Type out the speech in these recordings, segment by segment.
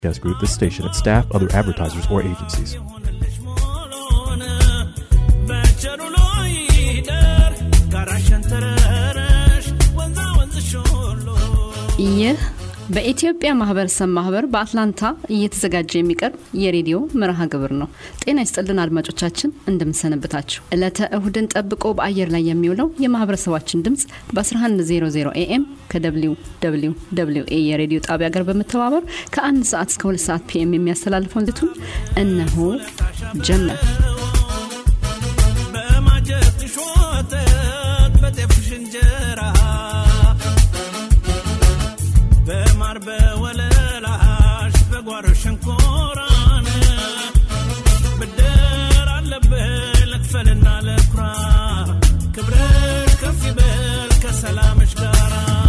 Podcast Group, this station, its staff, other advertisers, or agencies. ይህ በኢትዮጵያ ማህበረሰብ ማህበር በአትላንታ እየተዘጋጀ የሚቀርብ የሬዲዮ መርሃ ግብር ነው። ጤና ይስጥልን አድማጮቻችን፣ እንደምንሰነብታችሁ። ዕለተ እሁድን ጠብቆ በአየር ላይ የሚውለው የማህበረሰባችን ድምፅ በ1100 ኤኤም ከደብሊው ደብሊው ደብሊው ኤ የሬዲዮ ጣቢያ ጋር በመተባበር ከአንድ ሰዓት እስከ ሁለት ሰዓት ፒኤም የሚያስተላልፈውን ልቱን እነሆ ጀመር። በማጀትሽ ወተት በጤፍሽ እንጀራ በማር በወለላሽ በጓሮ ሸንኮራን ብድር አለብህ ልክፈልና ልኩራ ክብርሽ ከፍ ይበል ከሰላምሽ ጋራ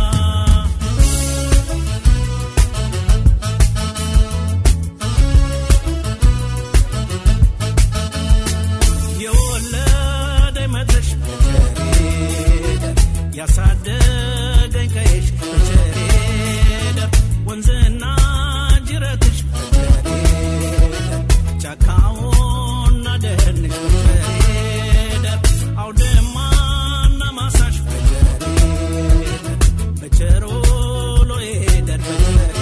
የወለደ መድረሽ በቸሬደር ያሳደገኝ ቀይሽ በቸሬደር ወንዝና ጅረትሽ በቸሬደር ጫካውና ደንሽ በቸሬደር አውድማና ማሳሽ በቸሬደር በቸሮሎ ሄደር በቸሬደር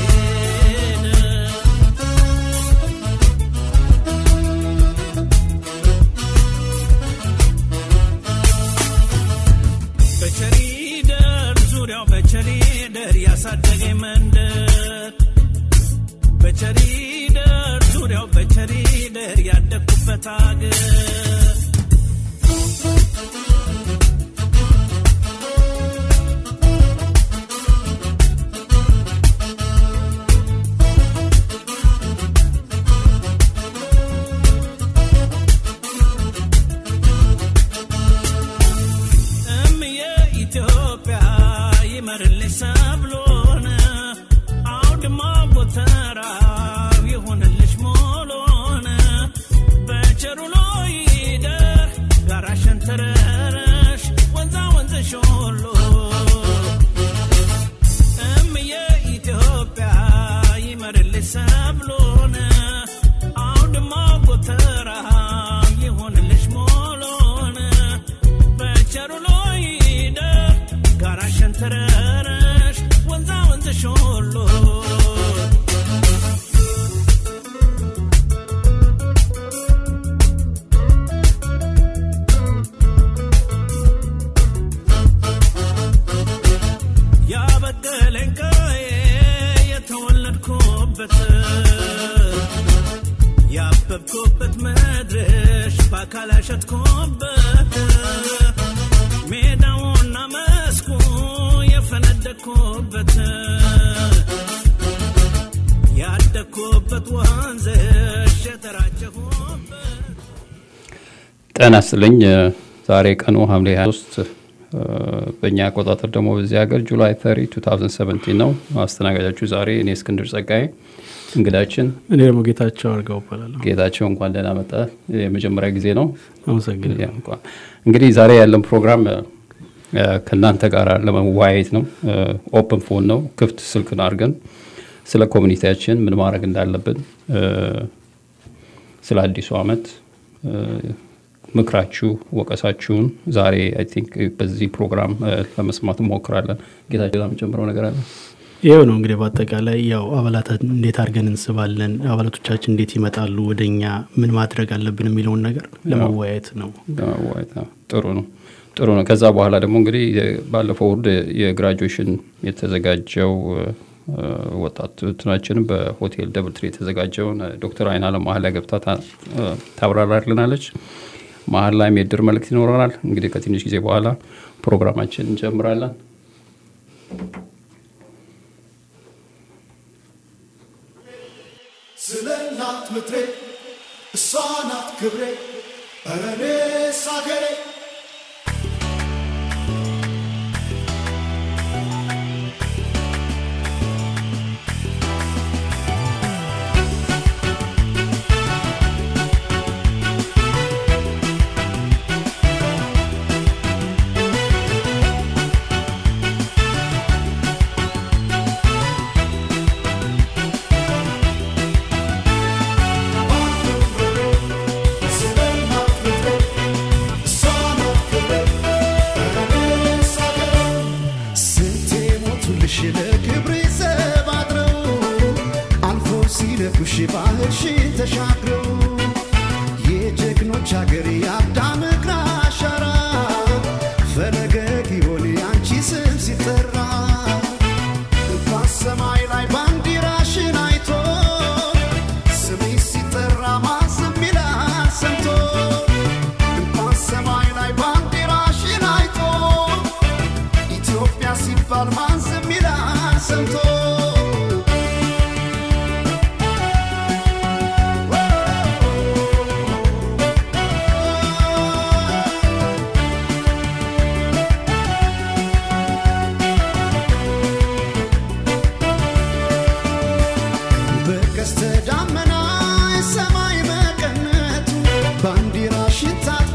በቸሪደር ዙሪያው በቸሪደር ያሳደገኝ መንደር በቸሪደር ዙሪያው በቸሪደር ያደግኩበት አገር እምዬ ኢትዮጵያ ይመርልሽ ሰብሎን አውድማ ጎተራው ይሁንልሽ ሞሎን በቸሩሎ ይደር ጋራ ሸንተረረሽ ወንዛ ወንዝሽ ሁሉ እምዬ ኢትዮጵያ ይመርልሽ ሰብሎን አውድማ ጎተራው ይሁንልሽ ሞሎን በቸሩሎ ይደር ጋራ ሸንተረረሽ ወንዛ ወንዝሽ ሁሉ ያበቀለኝ ቀዬ የተወለድኩበት ያበብኩበት ምድርሽ በአካል ያሸጥኩበት ሜዳውና መስኩ የፈነደኩበት ያደግኩበት ወንዝሽ የተራጨሁበት ጤና ይስጥልኝ። ዛሬ ቀኑ ሐምሌ 23 በእኛ አቆጣጠር ደግሞ በዚህ ሀገር ጁላይ 30 2017 ነው። አስተናጋጃችሁ ዛሬ እኔ እስክንድር ጸጋዬ፣ እንግዳችን እኔ ደግሞ ጌታቸው አድርገው እባላለሁ። ጌታቸው እንኳን ደህና መጣ። የመጀመሪያ ጊዜ ነው። አመሰግናለሁ። ያ እንኳን እንግዲህ ዛሬ ያለን ፕሮግራም እ፣ ከእናንተ ጋር ለመወያየት ነው። ኦፕን ፎን ነው፣ ክፍት ስልክን አድርገን ስለ ኮሚኒቲያችን ምን ማድረግ እንዳለብን እ፣ ስለ አዲሱ ዓመት እ፣ ምክራችሁ፣ ወቀሳችሁን ዛሬ አይ ቲንክ በዚህ ፕሮግራም እ፣ ለመስማት እንሞክራለን። ጌታቸው የምጨምረው ነገር አለ? ይኸው ነው እንግዲህ በአጠቃላይ ያው አባላትን እንዴት አድርገን እንስባለን፣ አባላቶቻችን እንዴት ይመጣሉ ወደ እኛ፣ ምን ማድረግ አለብን የሚለውን ነገር ለመወያየት ነው። ለመወያየት ነው። ጥሩ ነው ጥሩ ነው። ከዛ በኋላ ደግሞ እንግዲህ የ- ባለፈው እሑድ የግራጁዌሽን የተዘጋጀው እ፣ ወጣት እንትናችንም በሆቴል ደብል ትሪ የተዘጋጀውን እ፣ ዶክተር አይናለም መሀል ላይ ገብታ ታ- እ፣ ታብራራልናለች። መሀል ላይም የድር መልእክት ይኖረናል። እንግዲህ ከትንሽ ጊዜ በኋላ ፕሮግራማችን እንጀምራለን። ስለ እናት ምድሬ እሷ ናት ክብሬ ኧረ እኔስ አገሬ ሺ ባህር ሺ ተሻግሮ የጀግኖች አገር የአዳም እግር አሻራ ፈለገ ጊዮን የአንቺ ስም ሲጠራ እንኳን ሰማይ ላይ ባንዲራሽን አይቶ ስምሽ ሲጠራ ማዘም ይላል ሰምቶ እንኳን ሰማይ ላይ ባንዲራሽን አይቶ ኢትዮጵያ ሲባል ማዘም ይላል ሰምቶ በቀስተ ዳመና ሰማይ መቀነቱ ባንዲራሽን ታጥቆ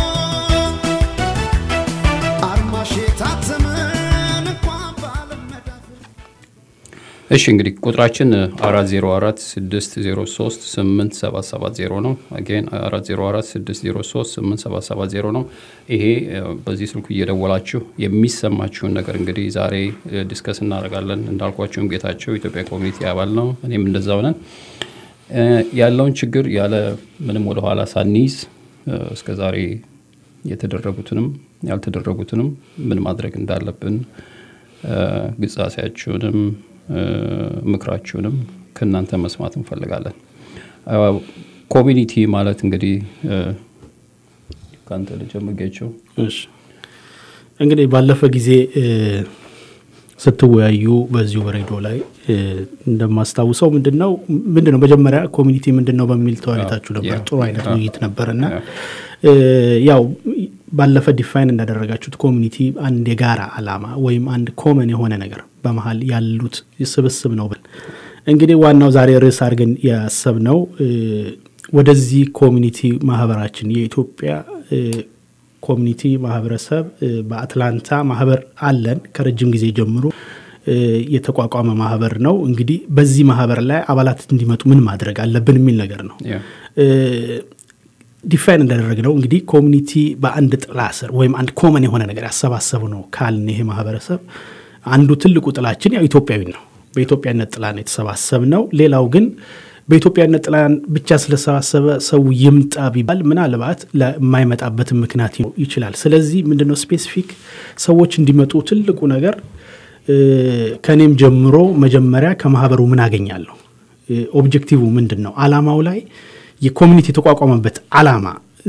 አርማሽ የታተመን እንኳን በዓለም መዳፍ እሺ እንግዲህ ቁጥራችን 404 603 8770 ነው። አጌን 404 603 8770 ነው። ይሄ እ፣ በዚህ ስልኩ እየደወላችሁ የሚሰማችሁን ነገር እንግዲህ ዛሬ እ፣ ዲስከስ እናደርጋለን። እንዳልኳችሁም ጌታቸው ኢትዮጵያ ኮሚኒቲ አባል ነው፣ እኔም እንደዛው ነን። እ፣ ያለውን ችግር ያለ ምንም ወደኋላ ሳንይዝ እ፣ እስከ ዛሬ የተደረጉትንም ያልተደረጉትንም ምን ማድረግ እንዳለብን እ፣ ግጻሴያችሁንም እ፣ ምክራችሁንም ከእናንተ መስማት እንፈልጋለን። እ፣ ኮሚኒቲ ማለት እንግዲህ እ፣ ከአንተ ልጀምጌቸው እሺ እንግዲህ ባለፈ ጊዜ እ፣ ስትወያዩ በዚሁ በሬዲዮ ላይ እ፣ እንደማስታውሰው ምንድን ነው ምንድን ነው መጀመሪያ ኮሚኒቲ ምንድን ነው በሚል ተወያይታችሁ ነበር። ያ፣ ጥሩ አይነት ያ። ውይይት ነበር እና ያ። እ፣ ያው ባለፈ ዲፋይን እንዳደረጋችሁት ኮሚኒቲ አንድ የጋራ አላማ ወይም አንድ ኮመን የሆነ ነገር በመሀል ያሉት ስብስብ ነው ብል እንግዲህ ዋናው ዛሬ ርዕስ አድርገን ያሰብነው እ፣ ወደዚህ ኮሚኒቲ ማህበራችን የኢትዮጵያ እ፣ ኮሚኒቲ ማህበረሰብ እ፣ በአትላንታ ማህበር አለን ከረጅም ጊዜ ጀምሮ እ፣ የተቋቋመ ማህበር ነው። እንግዲህ በዚህ ማህበር ላይ አባላት እንዲመጡ ምን ማድረግ አለብን የሚል ነገር ነው። ያ። ዲፋይን እንዳደረግነው እንግዲህ ኮሚኒቲ በአንድ ጥላ ስር ወይም አንድ ኮመን የሆነ ነገር ያሰባሰቡ ነው ካልን ይሄ ማህበረሰብ አንዱ ትልቁ ጥላችን ያው ኢትዮጵያዊ ነው። በኢትዮጵያነት ጥላ ነው የተሰባሰብ ነው። ሌላው ግን በኢትዮጵያነት ጥላ ብቻ ስለሰባሰበ ሰው ይምጣ ቢባል ምናልባት ለማይመጣበትን ምክንያት ይችላል። ስለዚህ ምንድነው ስፔሲፊክ ሰዎች እንዲመጡ ትልቁ ነገር እ፣ ከእኔም ጀምሮ መጀመሪያ ከማህበሩ ምን አገኛለሁ እ፣ ኦብጀክቲቭ ምንድን ነው? አላማው ላይ የኮሚኒቲ የተቋቋመበት አላማ እ፣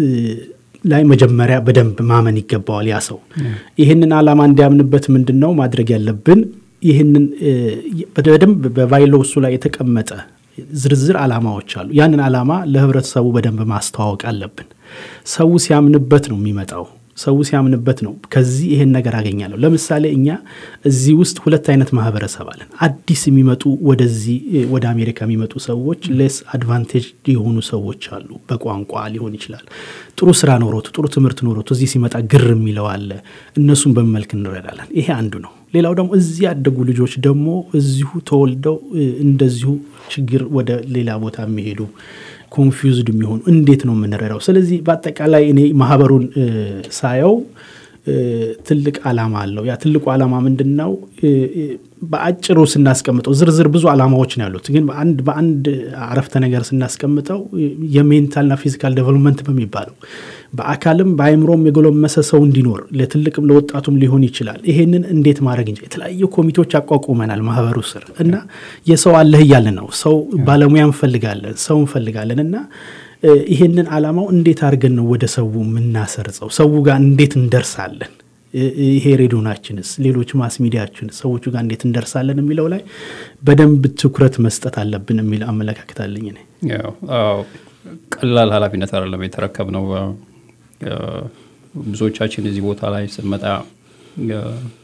ላይ መጀመሪያ በደንብ ማመን ይገባዋል ያ ሰው። ይህንን አላማ እንዲያምንበት ምንድን ነው ማድረግ ያለብን? ይህንን እ፣ በደንብ በቫይሎሱ ላይ የተቀመጠ ዝርዝር አላማዎች አሉ። ያንን አላማ ለህብረተሰቡ በደንብ ማስተዋወቅ አለብን። ሰው ሲያምንበት ነው የሚመጣው። ሰው ሲያምንበት ነው ከዚህ ይሄን ነገር አገኛለሁ። ለምሳሌ እኛ እዚህ ውስጥ ሁለት አይነት ማህበረሰብ አለን። አዲስ የሚመጡ ወደዚህ እ፣ ወደ አሜሪካ የሚመጡ ሰዎች ሌስ አድቫንቴጅ የሆኑ ሰዎች አሉ። በቋንቋ ሊሆን ይችላል። ጥሩ ስራ ኖሮት ጥሩ ትምህርት ኖሮት እዚህ ሲመጣ ግር የሚለው አለ። እነሱን በመልክ እንረዳለን። ይሄ አንዱ ነው። ሌላው ደግሞ እዚህ ያደጉ ልጆች ደግሞ እዚሁ ተወልደው እ፣ እንደዚሁ ችግር ወደ ሌላ ቦታ የሚሄዱ ኮንፊውዝድ የሚሆኑ እንዴት ነው የምንረዳው? ስለዚህ በአጠቃላይ እኔ ማህበሩን እ፣ ሳየው እ፣ ትልቅ አላማ አለው። ያ ትልቁ አላማ ምንድን ነው? እ፣ እ፣ በአጭሩ ስናስቀምጠው ዝርዝር ብዙ አላማዎች ነው ያሉት፣ ግን በአንድ በአንድ አረፍተ ነገር ስናስቀምጠው እ፣ የሜንታልና ፊዚካል ዴቨሎፕመንት በሚባለው በአካልም በአይምሮም የጎለመሰ ሰው እንዲኖር ለትልቅም ለወጣቱም ሊሆን ይችላል። ይሄንን እንዴት ማድረግ እንጂ የተለያዩ ኮሚቴዎች አቋቁመናል ማህበሩ ስር እና የሰው አለህ እያለ ነው ሰው ባለሙያ እንፈልጋለን፣ ሰው እንፈልጋለን እና እ፣ ይሄንን አላማው እንዴት አድርገን ነው ወደ ሰው የምናሰርጸው? ሰው ጋር እንዴት እንደርሳለን? እ፣ ይሄ ሬዲዮናችንስ፣ ሌሎች ማስ ሚዲያችን ሰዎቹ ጋር እንዴት እንደርሳለን የሚለው ላይ በደንብ ትኩረት መስጠት አለብን የሚል አመለካከት አለኝ እኔ። ያው አዎ፣ ቀላል ኃላፊነት አይደለም የተረከብነው። አ፣ ብዙዎቻችን እዚህ ቦታ ላይ ስንመጣ አ፣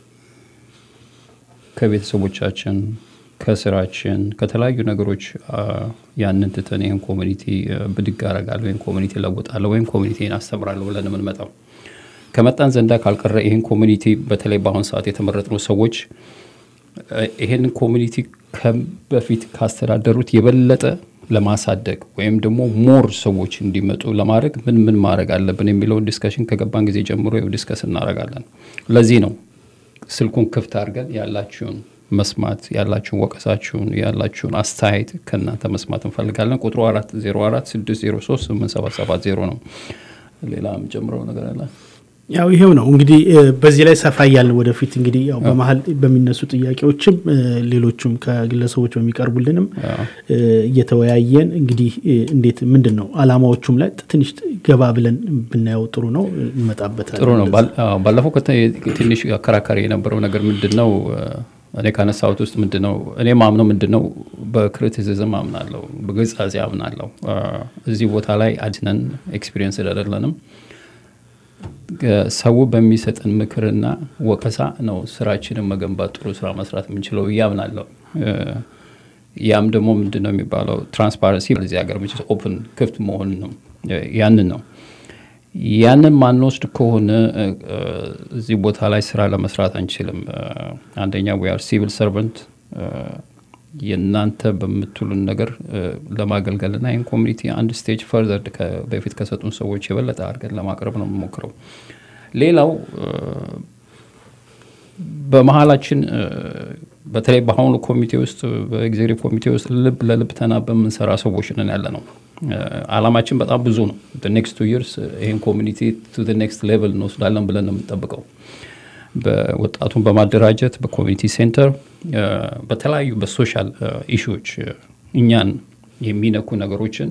ከቤተሰቦቻችን ከስራችን ከተለያዩ ነገሮች አ፣ ያንን ትተን ይህን ኮሚኒቲ አ፣ ብድግ አረጋለሁ ወይም ኮሚኒቲ ለውጣለሁ ወይም ኮሚኒቲን አስተምራለሁ ብለን የምንመጣው ከመጣን ዘንዳ ካልቀረ ይህን ኮሚኒቲ በተለይ በአሁን ሰዓት የተመረጥነው ሰዎች ይሄንን ኮሚኒቲ በፊት ካስተዳደሩት የበለጠ ለማሳደግ ወይም ደግሞ ሞር ሰዎች እንዲመጡ ለማድረግ ምን ምን ማድረግ አለብን የሚለውን ዲስከሽን ከገባን ጊዜ ጀምሮ ይኸው ዲስከስ እናደርጋለን። ለዚህ ነው ስልኩን ክፍት አድርገን ያላችሁን መስማት ያላችሁን ወቀሳችሁን ያላችሁን አስተያየት ከእናንተ መስማት እንፈልጋለን። ቁጥሩ 404 603 8770 ነው። ሌላ የምጨምረው ነገር አለ? ያው ይሄው ነው እንግዲህ እ፣ በዚህ ላይ ሰፋ እያልን ወደፊት እንግዲህ ያው በመሀል በሚነሱ ጥያቄዎችም እ፣ ሌሎቹም ከግለሰቦች በሚቀርቡልንም እ፣ እየተወያየን እንግዲህ እ፣ እንዴት ምንድን ነው አላማዎቹም ላይ ትንሽ ገባ ብለን ብናየው ጥሩ ነው። እንመጣበታለን። ጥሩ ነው። ባል- አዎ፣ ባለፈው ከተ- ትንሽ አከራካሪ የነበረው ነገር ምንድን ነው? እኔ ካነሳሁት ውስጥ ምንድን ነው እኔ ማምነው ምንድን ነው በክሪቲሲዝም አምናለሁ፣ በግጻጼ አምናለሁ። አ፣ እዚህ ቦታ ላይ አድነን ኤክስፒሪየንስ አይደለንም። ገ- ሰው በሚሰጠን ምክርና ወቀሳ ነው ስራችንን መገንባት ጥሩ ስራ መስራት የምንችለው እያምናለሁ። እ፣ ያም ደግሞ ምንድን ነው የሚባለው ትራንስፓረንሲ በዚህ ሀገር ኦፕን ክፍት መሆን ነው። እ፣ ያንን ነው ያንን ማንወስድ ከሆነ እ፣ እ፣ እዚህ ቦታ ላይ ስራ ለመስራት አንችልም። እ፣ አንደኛ ዊ አር ሲቪል ሰርቨንት የእናንተ በምትሉን ነገር እ፣ ለማገልገልና ይህን ኮሚኒቲ አንድ ስቴጅ ፈርዘር በፊት ከሰጡን ሰዎች የበለጠ አድርገን ለማቅረብ ነው የምሞክረው። ሌላው እ፣ በመሀላችን እ፣ በተለይ በአሁኑ ኮሚቴ ውስጥ በኤግዜክቲቭ ኮሚቴ ውስጥ ልብ ለልብ ተናበን የምንሰራ ሰዎች ነን ያለ ነው። እ፣ አላማችን በጣም ብዙ ነው። ኔክስት ቱ ይርስ ይህን ኮሚኒቲ ቱ ኔክስት ሌቨል እንወስዳለን ብለን ነው የምንጠብቀው። በወጣቱን በማደራጀት በኮሚኒቲ ሴንተር እ፣ በተለያዩ በሶሻል ኢሹዎች እኛን የሚነኩ ነገሮችን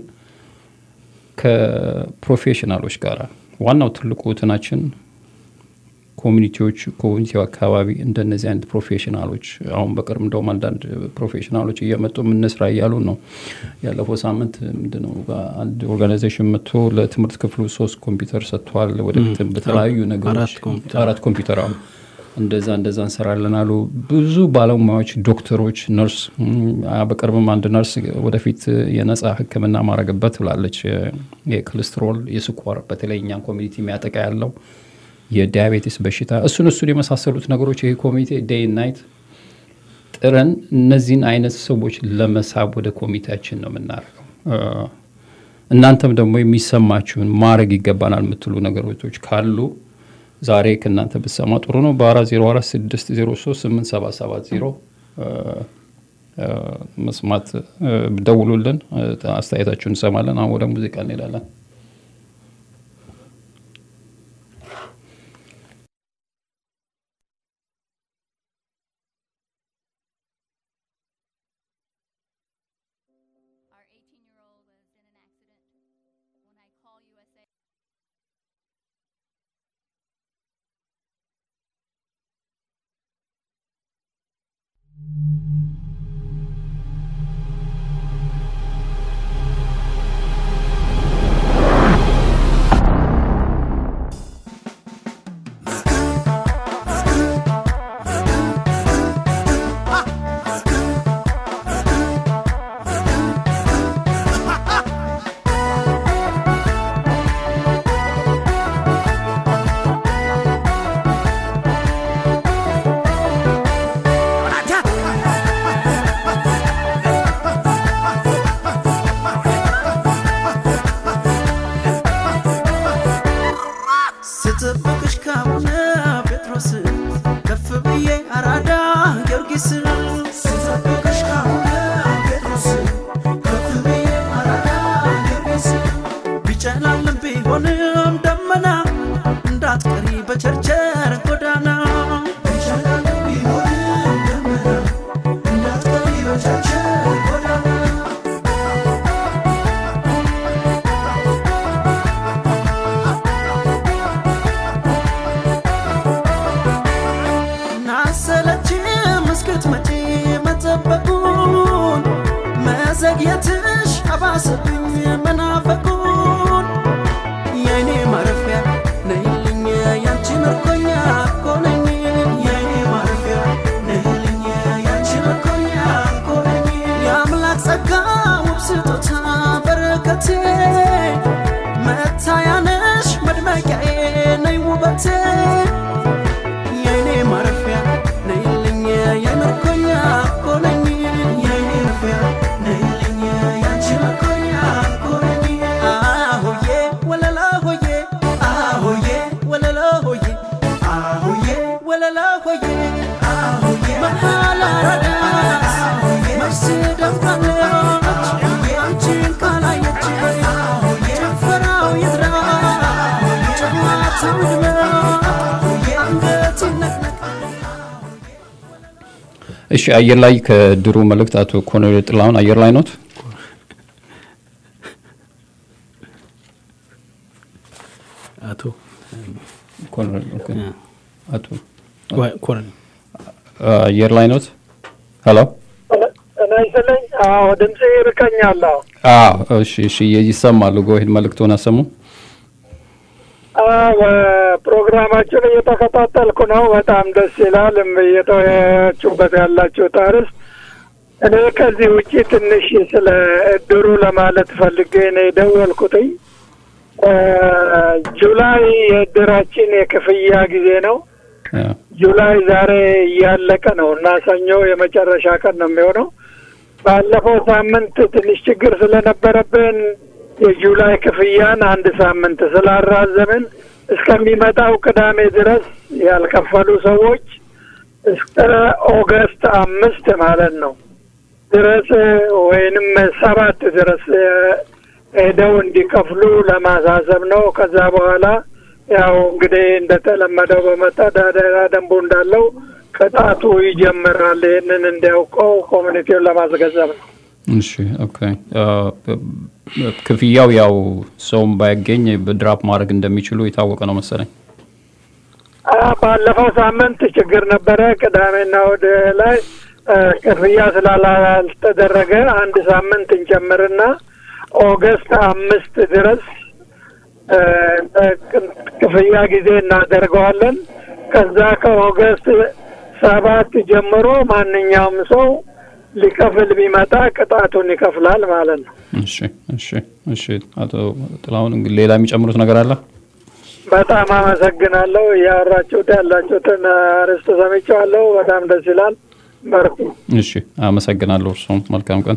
ከፕሮፌሽናሎች ጋር ዋናው ትልቁ እንትናችን ኮሚኒቲዎች ኮሚኒቲው አካባቢ እንደነዚህ አይነት ፕሮፌሽናሎች አሁን በቅርብ እንደውም አንዳንድ ፕሮፌሽናሎች እየመጡ የምንስራ እያሉ ነው። ያለፈው ሳምንት ምንድነው አንድ ኦርጋናይዜሽን መጥቶ ለትምህርት ክፍሉ ሶስት ኮምፒውተር ሰጥቷል። ወደፊትም በተለያዩ ነገሮች አራት ኮምፒውተር። አራት ኮምፒውተር አሁን እንደዛ እንደዛ እንሰራለን አሉ። ብዙ ባለሙያዎች፣ ዶክተሮች፣ ነርስ እም፣ አ፣ በቅርብም አንድ ነርስ ወደፊት የነጻ ሕክምና ማድረግበት ብላለች። የኮሌስትሮል የስኳር በተለይ እኛን ኮሚኒቲ የሚያጠቃ ያለው የዲያቤቲስ በሽታ እሱን እሱን የመሳሰሉት ነገሮች ይሄ ኮሚቴ ዴይ ናይት ጥረን እነዚህን አይነት ሰዎች ለመሳብ ወደ ኮሚቴያችን ነው የምናደርገው። እ፣ እናንተም ደግሞ የሚሰማችሁን ማድረግ ይገባናል የምትሉ ነገሮች ካሉ ዛሬ ከእናንተ ብትሰማ ጥሩ ነው። በ404 603 8770 መስማት እ፣ ደውሉልን፣ እ፣ አስተያየታችሁን እንሰማለን። አሁን ወደ ሙዚቃ እንሄዳለን። Our 18 year old was in an accident. When I call USA. ስጠብቅሽ ካቡነ ጴጥሮስ ከፍ ብዬ አራዳ ጊዮርጊስ ስጠብቅሽ ካቡነ ጴጥሮስ ከፍ ብዬ አራዳ ጊዮርጊስ ቢጨላልም ቢሆንም ደመና እንዳትቀሪ በቸርቸር ጎዳና ቢጨላልም ቢሆንም ደመና እንዳትቀሪ በቸርቸር ጎዳና ናሰለችም እስክትመጪ መጠበቁን መዘግየትሽ አባሰብኝ መናፈቁን የአይኔ ማረፊያ ነይልኝ ያንቺ ምርኮኛ እኮ ነኝ የአይኔ ማረፊያ ነይልኝ ያንቺ ምርኮኛ እኮ ነኝ የአምላክ ጸጋ ውብ ስጦታ በረከቴ መታያነሽ መድመቂያዬ ነይ ውበቴ የአይኔ ማረፊያ ነይልኝ የምርኮኛ እኮ ነኝ የአይኔ ማረፊያ ነይልኝ ያንቺ ምርኮኛ እኮ ነኝ እሺ አየር ላይ ከድሩ መልእክት አቶ ኮሎኔል ጥላሁን አየር ላይ ኖት? አቶ ኮሎኔል ኦኬ። አቶ ወይ- ኮሎኔል አየር ላይ ኖት? ሄሎ ጤና ይስጥልኝ። አዎ ድምፅ ይርቀኛል። አዎ አዎ እሺ እሺ ይሰማሉ። ጎሄድ መልእክቱን አሰሙ። አዎ፣ ፕሮግራማችን እየተከታተልኩ ነው። በጣም ደስ ይላል። እየተወያያችሁበት ያላችሁት አርዕስት እኔ ከዚህ ውጪ ትንሽ ስለ እድሩ ለማለት ፈልጌ ነው የደወልኩትኝ። እ፣ ጁላይ የእድራችን የክፍያ ጊዜ ነው። ያ፣ ጁላይ ዛሬ እያለቀ ነው እና ሰኞ የመጨረሻ ቀን ነው የሚሆነው። ባለፈው ሳምንት ትንሽ ችግር ስለነበረብን የጁላይ ክፍያን አንድ ሳምንት ስላራዘምን እስከሚመጣው ቅዳሜ ድረስ ያልከፈሉ ሰዎች እስከ ኦገስት አምስት ማለት ነው ድረስ ወይንም ሰባት ድረስ እ፣ ሄደው እንዲከፍሉ ለማሳሰብ ነው። ከዛ በኋላ ያው እንግዲህ እንደተለመደው በመተዳደሪያ ደንቡ እንዳለው ቅጣቱ ይጀምራል። ይህንን እንዲያውቀው ኮሚኒቲውን ለማስገንዘብ ነው። እሺ ኦኬ። አ፣ በ- በ- ክፍያው ያው ሰውም ባያገኝ በድራፕ ማድረግ እንደሚችሉ የታወቀ ነው መሰለኝ። አ፣ ባለፈው ሳምንት ችግር ነበረ። ቅዳሜና እሑድ ላይ እ፣ ክፍያ ስላልተደረገ አንድ ሳምንት እንጨምርና ኦገስት አምስት ድረስ እ፣ ክፍያ ጊዜ እናደርገዋለን። ከዛ ከኦገስት ሰባት ጀምሮ ማንኛውም ሰው ሊከፍል ቢመጣ ቅጣቱን ይከፍላል ማለት ነው። እሺ እሺ እሺ። አቶ ጥላሁን እንግዲህ ሌላ የሚጨምሩት ነገር አለ? በጣም አመሰግናለሁ። እያወራችሁት ያላችሁትን አርዕስት ሰምቼዋለሁ። በጣም ደስ ይላል። በርኩ። እሺ አመሰግናለሁ። እርሶም መልካም ቀን።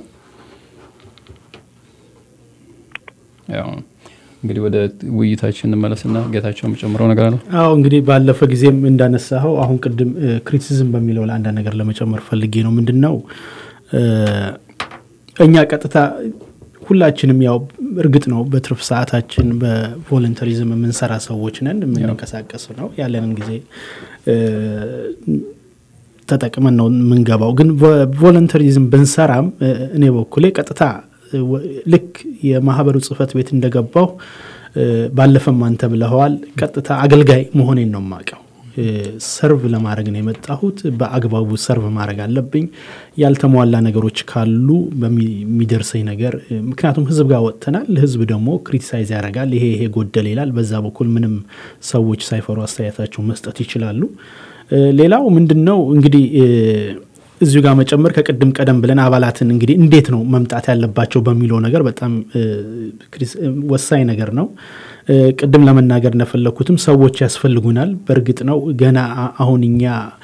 ያው እንግዲህ ወደ ውይይታችን እንመለስና ጌታቸው የምጨምረው ነገር አለ? አዎ እንግዲህ ባለፈ ጊዜም እንዳነሳኸው አሁን ቅድም ክሪቲሲዝም በሚለው ላይ አንዳንድ ነገር ለመጨመር ፈልጌ ነው። ምንድን ነው እ፣ እኛ ቀጥታ ሁላችንም ያው እርግጥ ነው በትርፍ ሰዓታችን በቮለንተሪዝም የምንሰራ ሰዎች ነን፣ የምንንቀሳቀስ ነው ያለንን ጊዜ እ፣ ተጠቅመን ነው የምንገባው። ግን ቮለንተሪዝም ብንሰራም እ፣ እኔ በኩሌ ቀጥታ እ፣ ወ- ልክ የማህበሩ ጽህፈት ቤት እንደገባው እ፣ ባለፈም አንተ ብለኸዋል፣ ቀጥታ አገልጋይ መሆኔን ነው የማውቀው። እ፣ ሰርቭ ለማድረግ ነው የመጣሁት። በአግባቡ ሰርቭ ማድረግ አለብኝ። ያልተሟላ ነገሮች ካሉ በሚደርሰኝ ነገር እ፣ ምክንያቱም ህዝብ ጋር ወጥተናል። ህዝብ ደግሞ ክሪቲሳይዝ ያደርጋል። ይሄ ይሄ ጎደል ይላል። በዛ በኩል ምንም ሰዎች ሳይፈሩ አስተያየታቸውን መስጠት ይችላሉ። እ፣ ሌላው ምንድን ነው እንግዲህ እ፣ እዚሁ ጋር መጨመር ከቅድም ቀደም ብለን አባላትን እንግዲህ እንዴት ነው መምጣት ያለባቸው በሚለው ነገር በጣም እ፣ ክሪስ- እ፣ ወሳኝ ነገር ነው። እ፣ ቅድም ለመናገር እንደፈለግኩትም ሰዎች ያስፈልጉናል። በእርግጥ ነው ገና አ- አሁን እኛ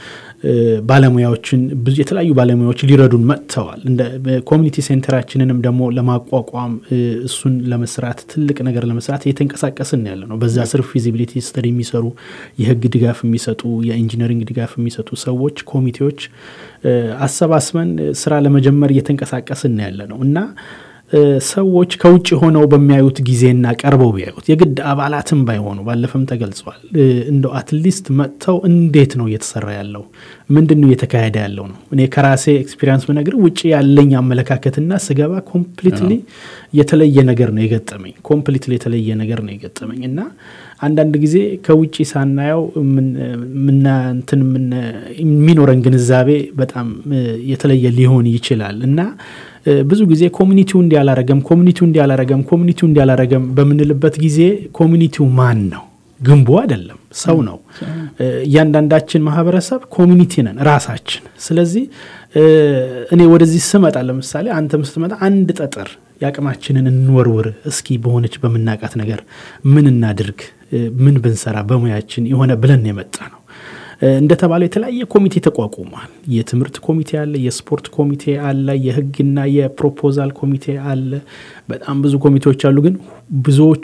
እ፣ ባለሙያዎችን ብዙ የተለያዩ ባለሙያዎች ሊረዱን መጥተዋል። እንደ ኮሚኒቲ ሴንተራችንንም ደግሞ ለማቋቋም እ፣ እሱን ለመስራት ትልቅ ነገር ለመስራት እየተንቀሳቀስን ያለ ነው። በዛ ስር ፊዚቢሊቲ ስተዲ የሚሰሩ የህግ ድጋፍ የሚሰጡ የኢንጂነሪንግ ድጋፍ የሚሰጡ ሰዎች ኮሚቴዎች እ፣ አሰባስበን እ፣ ስራ ለመጀመር እየተንቀሳቀስን ያለ ነው እና እ፣ ሰዎች ከውጭ ሆነው በሚያዩት ጊዜና ቀርበው ቢያዩት የግድ አባላትም ባይሆኑ ባለፈም ተገልጿል። እ፣ እንደው አትሊስት መጥተው እንዴት ነው እየተሰራ ያለው ምንድን ነው እየተካሄደ ያለው ነው። እኔ ከራሴ ኤክስፒሪንስ ብነግር ውጭ ያለኝ አመለካከትና ስገባ ኮምፕሊትሊ የተለየ ነገር ነው የገጠመኝ። ኮምፕሊትሊ የተለየ ነገር ነው የገጠመኝ እና አንዳንድ ጊዜ ከውጭ ሳናየው ምን- ምና እንትን ምን- የሚኖረን ግንዛቤ በጣም እ፣ የተለየ ሊሆን ይችላል እና እ፣ ብዙ ጊዜ ኮሚኒቲው እንዲያላረገም ኮሚኒቲው እንዲያላረገም ኮሚኒቲው እንዲያላረገም በምንልበት ጊዜ ኮሚኒቲው ማን ነው? ግንቡ አይደለም፣ ሰው ነው። እ፣ እያንዳንዳችን ማህበረሰብ ኮሚኒቲ ነን ራሳችን። ስለዚህ እ፣ እኔ ወደዚህ ስመጣ ለምሳሌ አንተም ስትመጣ አንድ ጠጠር የአቅማችንን እንወርውር እስኪ በሆነች በምናቃት ነገር ምን እናድርግ እ፣ ምን ብንሰራ በሙያችን የሆነ ብለን የመጣ ነው። እ፣ እንደተባለው የተለያየ ኮሚቴ ተቋቁሟል። የትምህርት ኮሚቴ አለ፣ የስፖርት ኮሚቴ አለ፣ የህግና የፕሮፖዛል ኮሚቴ አለ። በጣም ብዙ ኮሚቴዎች አሉ። ግን ብዙዎቹ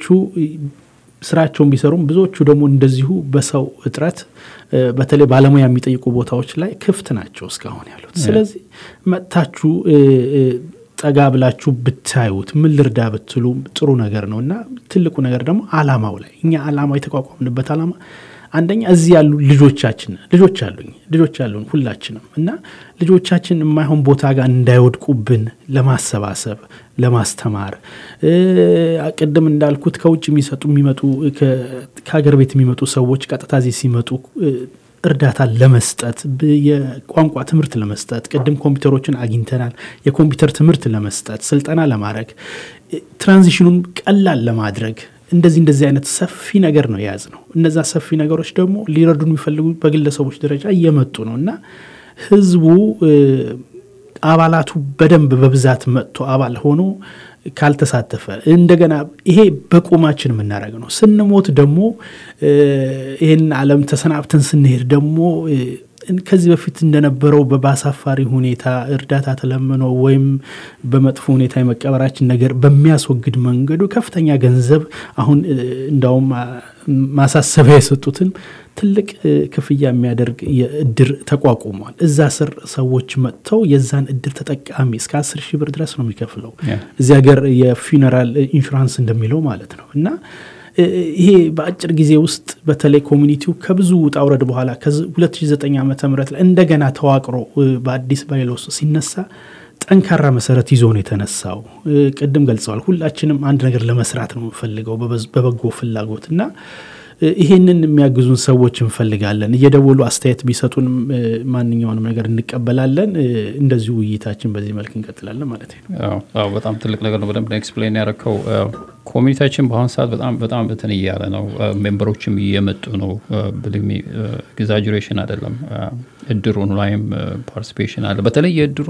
ስራቸውን ቢሰሩም ብዙዎቹ ደግሞ እንደዚሁ በሰው እጥረት እ፣ በተለይ ባለሙያ የሚጠይቁ ቦታዎች ላይ ክፍት ናቸው እስካሁን ያሉት። ስለዚህ መጥታችሁ እ፣ እ፣ ጠጋ ብላችሁ ብታዩት ምን ልርዳ ብትሉ ጥሩ ነገር ነው እና ትልቁ ነገር ደግሞ አላማው ላይ እኛ አላማው የተቋቋምንበት አላማ አንደኛ እዚህ ያሉ ልጆቻችን ልጆች አሉኝ ልጆች አሉን ሁላችንም እና ልጆቻችን የማይሆን ቦታ ጋር እንዳይወድቁብን ለማሰባሰብ ለማስተማር እ፣ ቅድም እንዳልኩት ከውጭ የሚሰጡ የሚመጡ ከ- ከሀገር ቤት የሚመጡ ሰዎች ቀጥታ እዚህ ሲመጡ እ፣ እርዳታ ለመስጠት ብ- የቋንቋ ትምህርት ለመስጠት ቅድም ኮምፒውተሮችን አግኝተናል። የኮምፒውተር ትምህርት ለመስጠት ስልጠና ለማድረግ እ፣ ትራንዚሽኑን ቀላል ለማድረግ እንደዚህ እንደዚህ አይነት ሰፊ ነገር ነው የያዝ ነው። እነዛ ሰፊ ነገሮች ደግሞ ሊረዱን የሚፈልጉ በግለሰቦች ደረጃ እየመጡ ነው እና ህዝቡ እ፣ አባላቱ በደንብ በብዛት መጥቶ አባል ሆኖ ካልተሳተፈ እንደገና ይሄ በቁማችን የምናደርገው ነው። ስንሞት ደግሞ እ፣ ይህን ዓለም ተሰናብተን ስንሄድ ደግሞ እ፣ ከዚህ በፊት እንደነበረው በባሳፋሪ ሁኔታ እርዳታ ተለምኖ ወይም በመጥፎ ሁኔታ የመቀበራችን ነገር በሚያስወግድ መንገዱ ከፍተኛ ገንዘብ አሁን እ፣ እንዳውም አ፣ ማሳሰቢያ የሰጡትን ትልቅ እ፣ ክፍያ የሚያደርግ የእድር ተቋቁሟል። እዛ ስር ሰዎች መጥተው የዛን እድር ተጠቃሚ እስከ አስር ሺህ ብር ድረስ ነው የሚከፍለው ያ። እዚህ ሀገር የፊውነራል ኢንሹራንስ እንደሚለው ማለት ነው እና እ፣ ይሄ በአጭር ጊዜ ውስጥ በተለይ ኮሚኒቲው ከብዙ ውጣ ውረድ በኋላ ከ2009 ዓ ም ላይ እንደገና ተዋቅሮ እ፣ በአዲስ ባይሎስ ሲነሳ ጠንካራ መሰረት ይዞ ነው የተነሳው። እ፣ ቅድም ገልጸዋል። ሁላችንም አንድ ነገር ለመስራት ነው የምንፈልገው በበዝ- በበጎ ፍላጎት እና እ፣ ይሄንን የሚያግዙን ሰዎች እንፈልጋለን። እየደወሉ አስተያየት ቢሰጡንም እ፣ ማንኛውንም ነገር እንቀበላለን። እ፣ እንደዚሁ ውይይታችን በዚህ መልክ እንቀጥላለን ማለት ነው። አዎ አዎ፣ በጣም ትልቅ ነገር ነው። በደንብ ኤክስፕሌን ያደረከው ኮሚኒቲያችን በአሁኑ ሰዓት በጣም በጣም እንትን እያለ ነው። ሜምበሮችም እየመጡ ነው። ብልሚ ኤግዛጁሬሽን አይደለም። እድሩን ላይም ፓርቲሲፔሽን አለ። በተለይ የእድሩ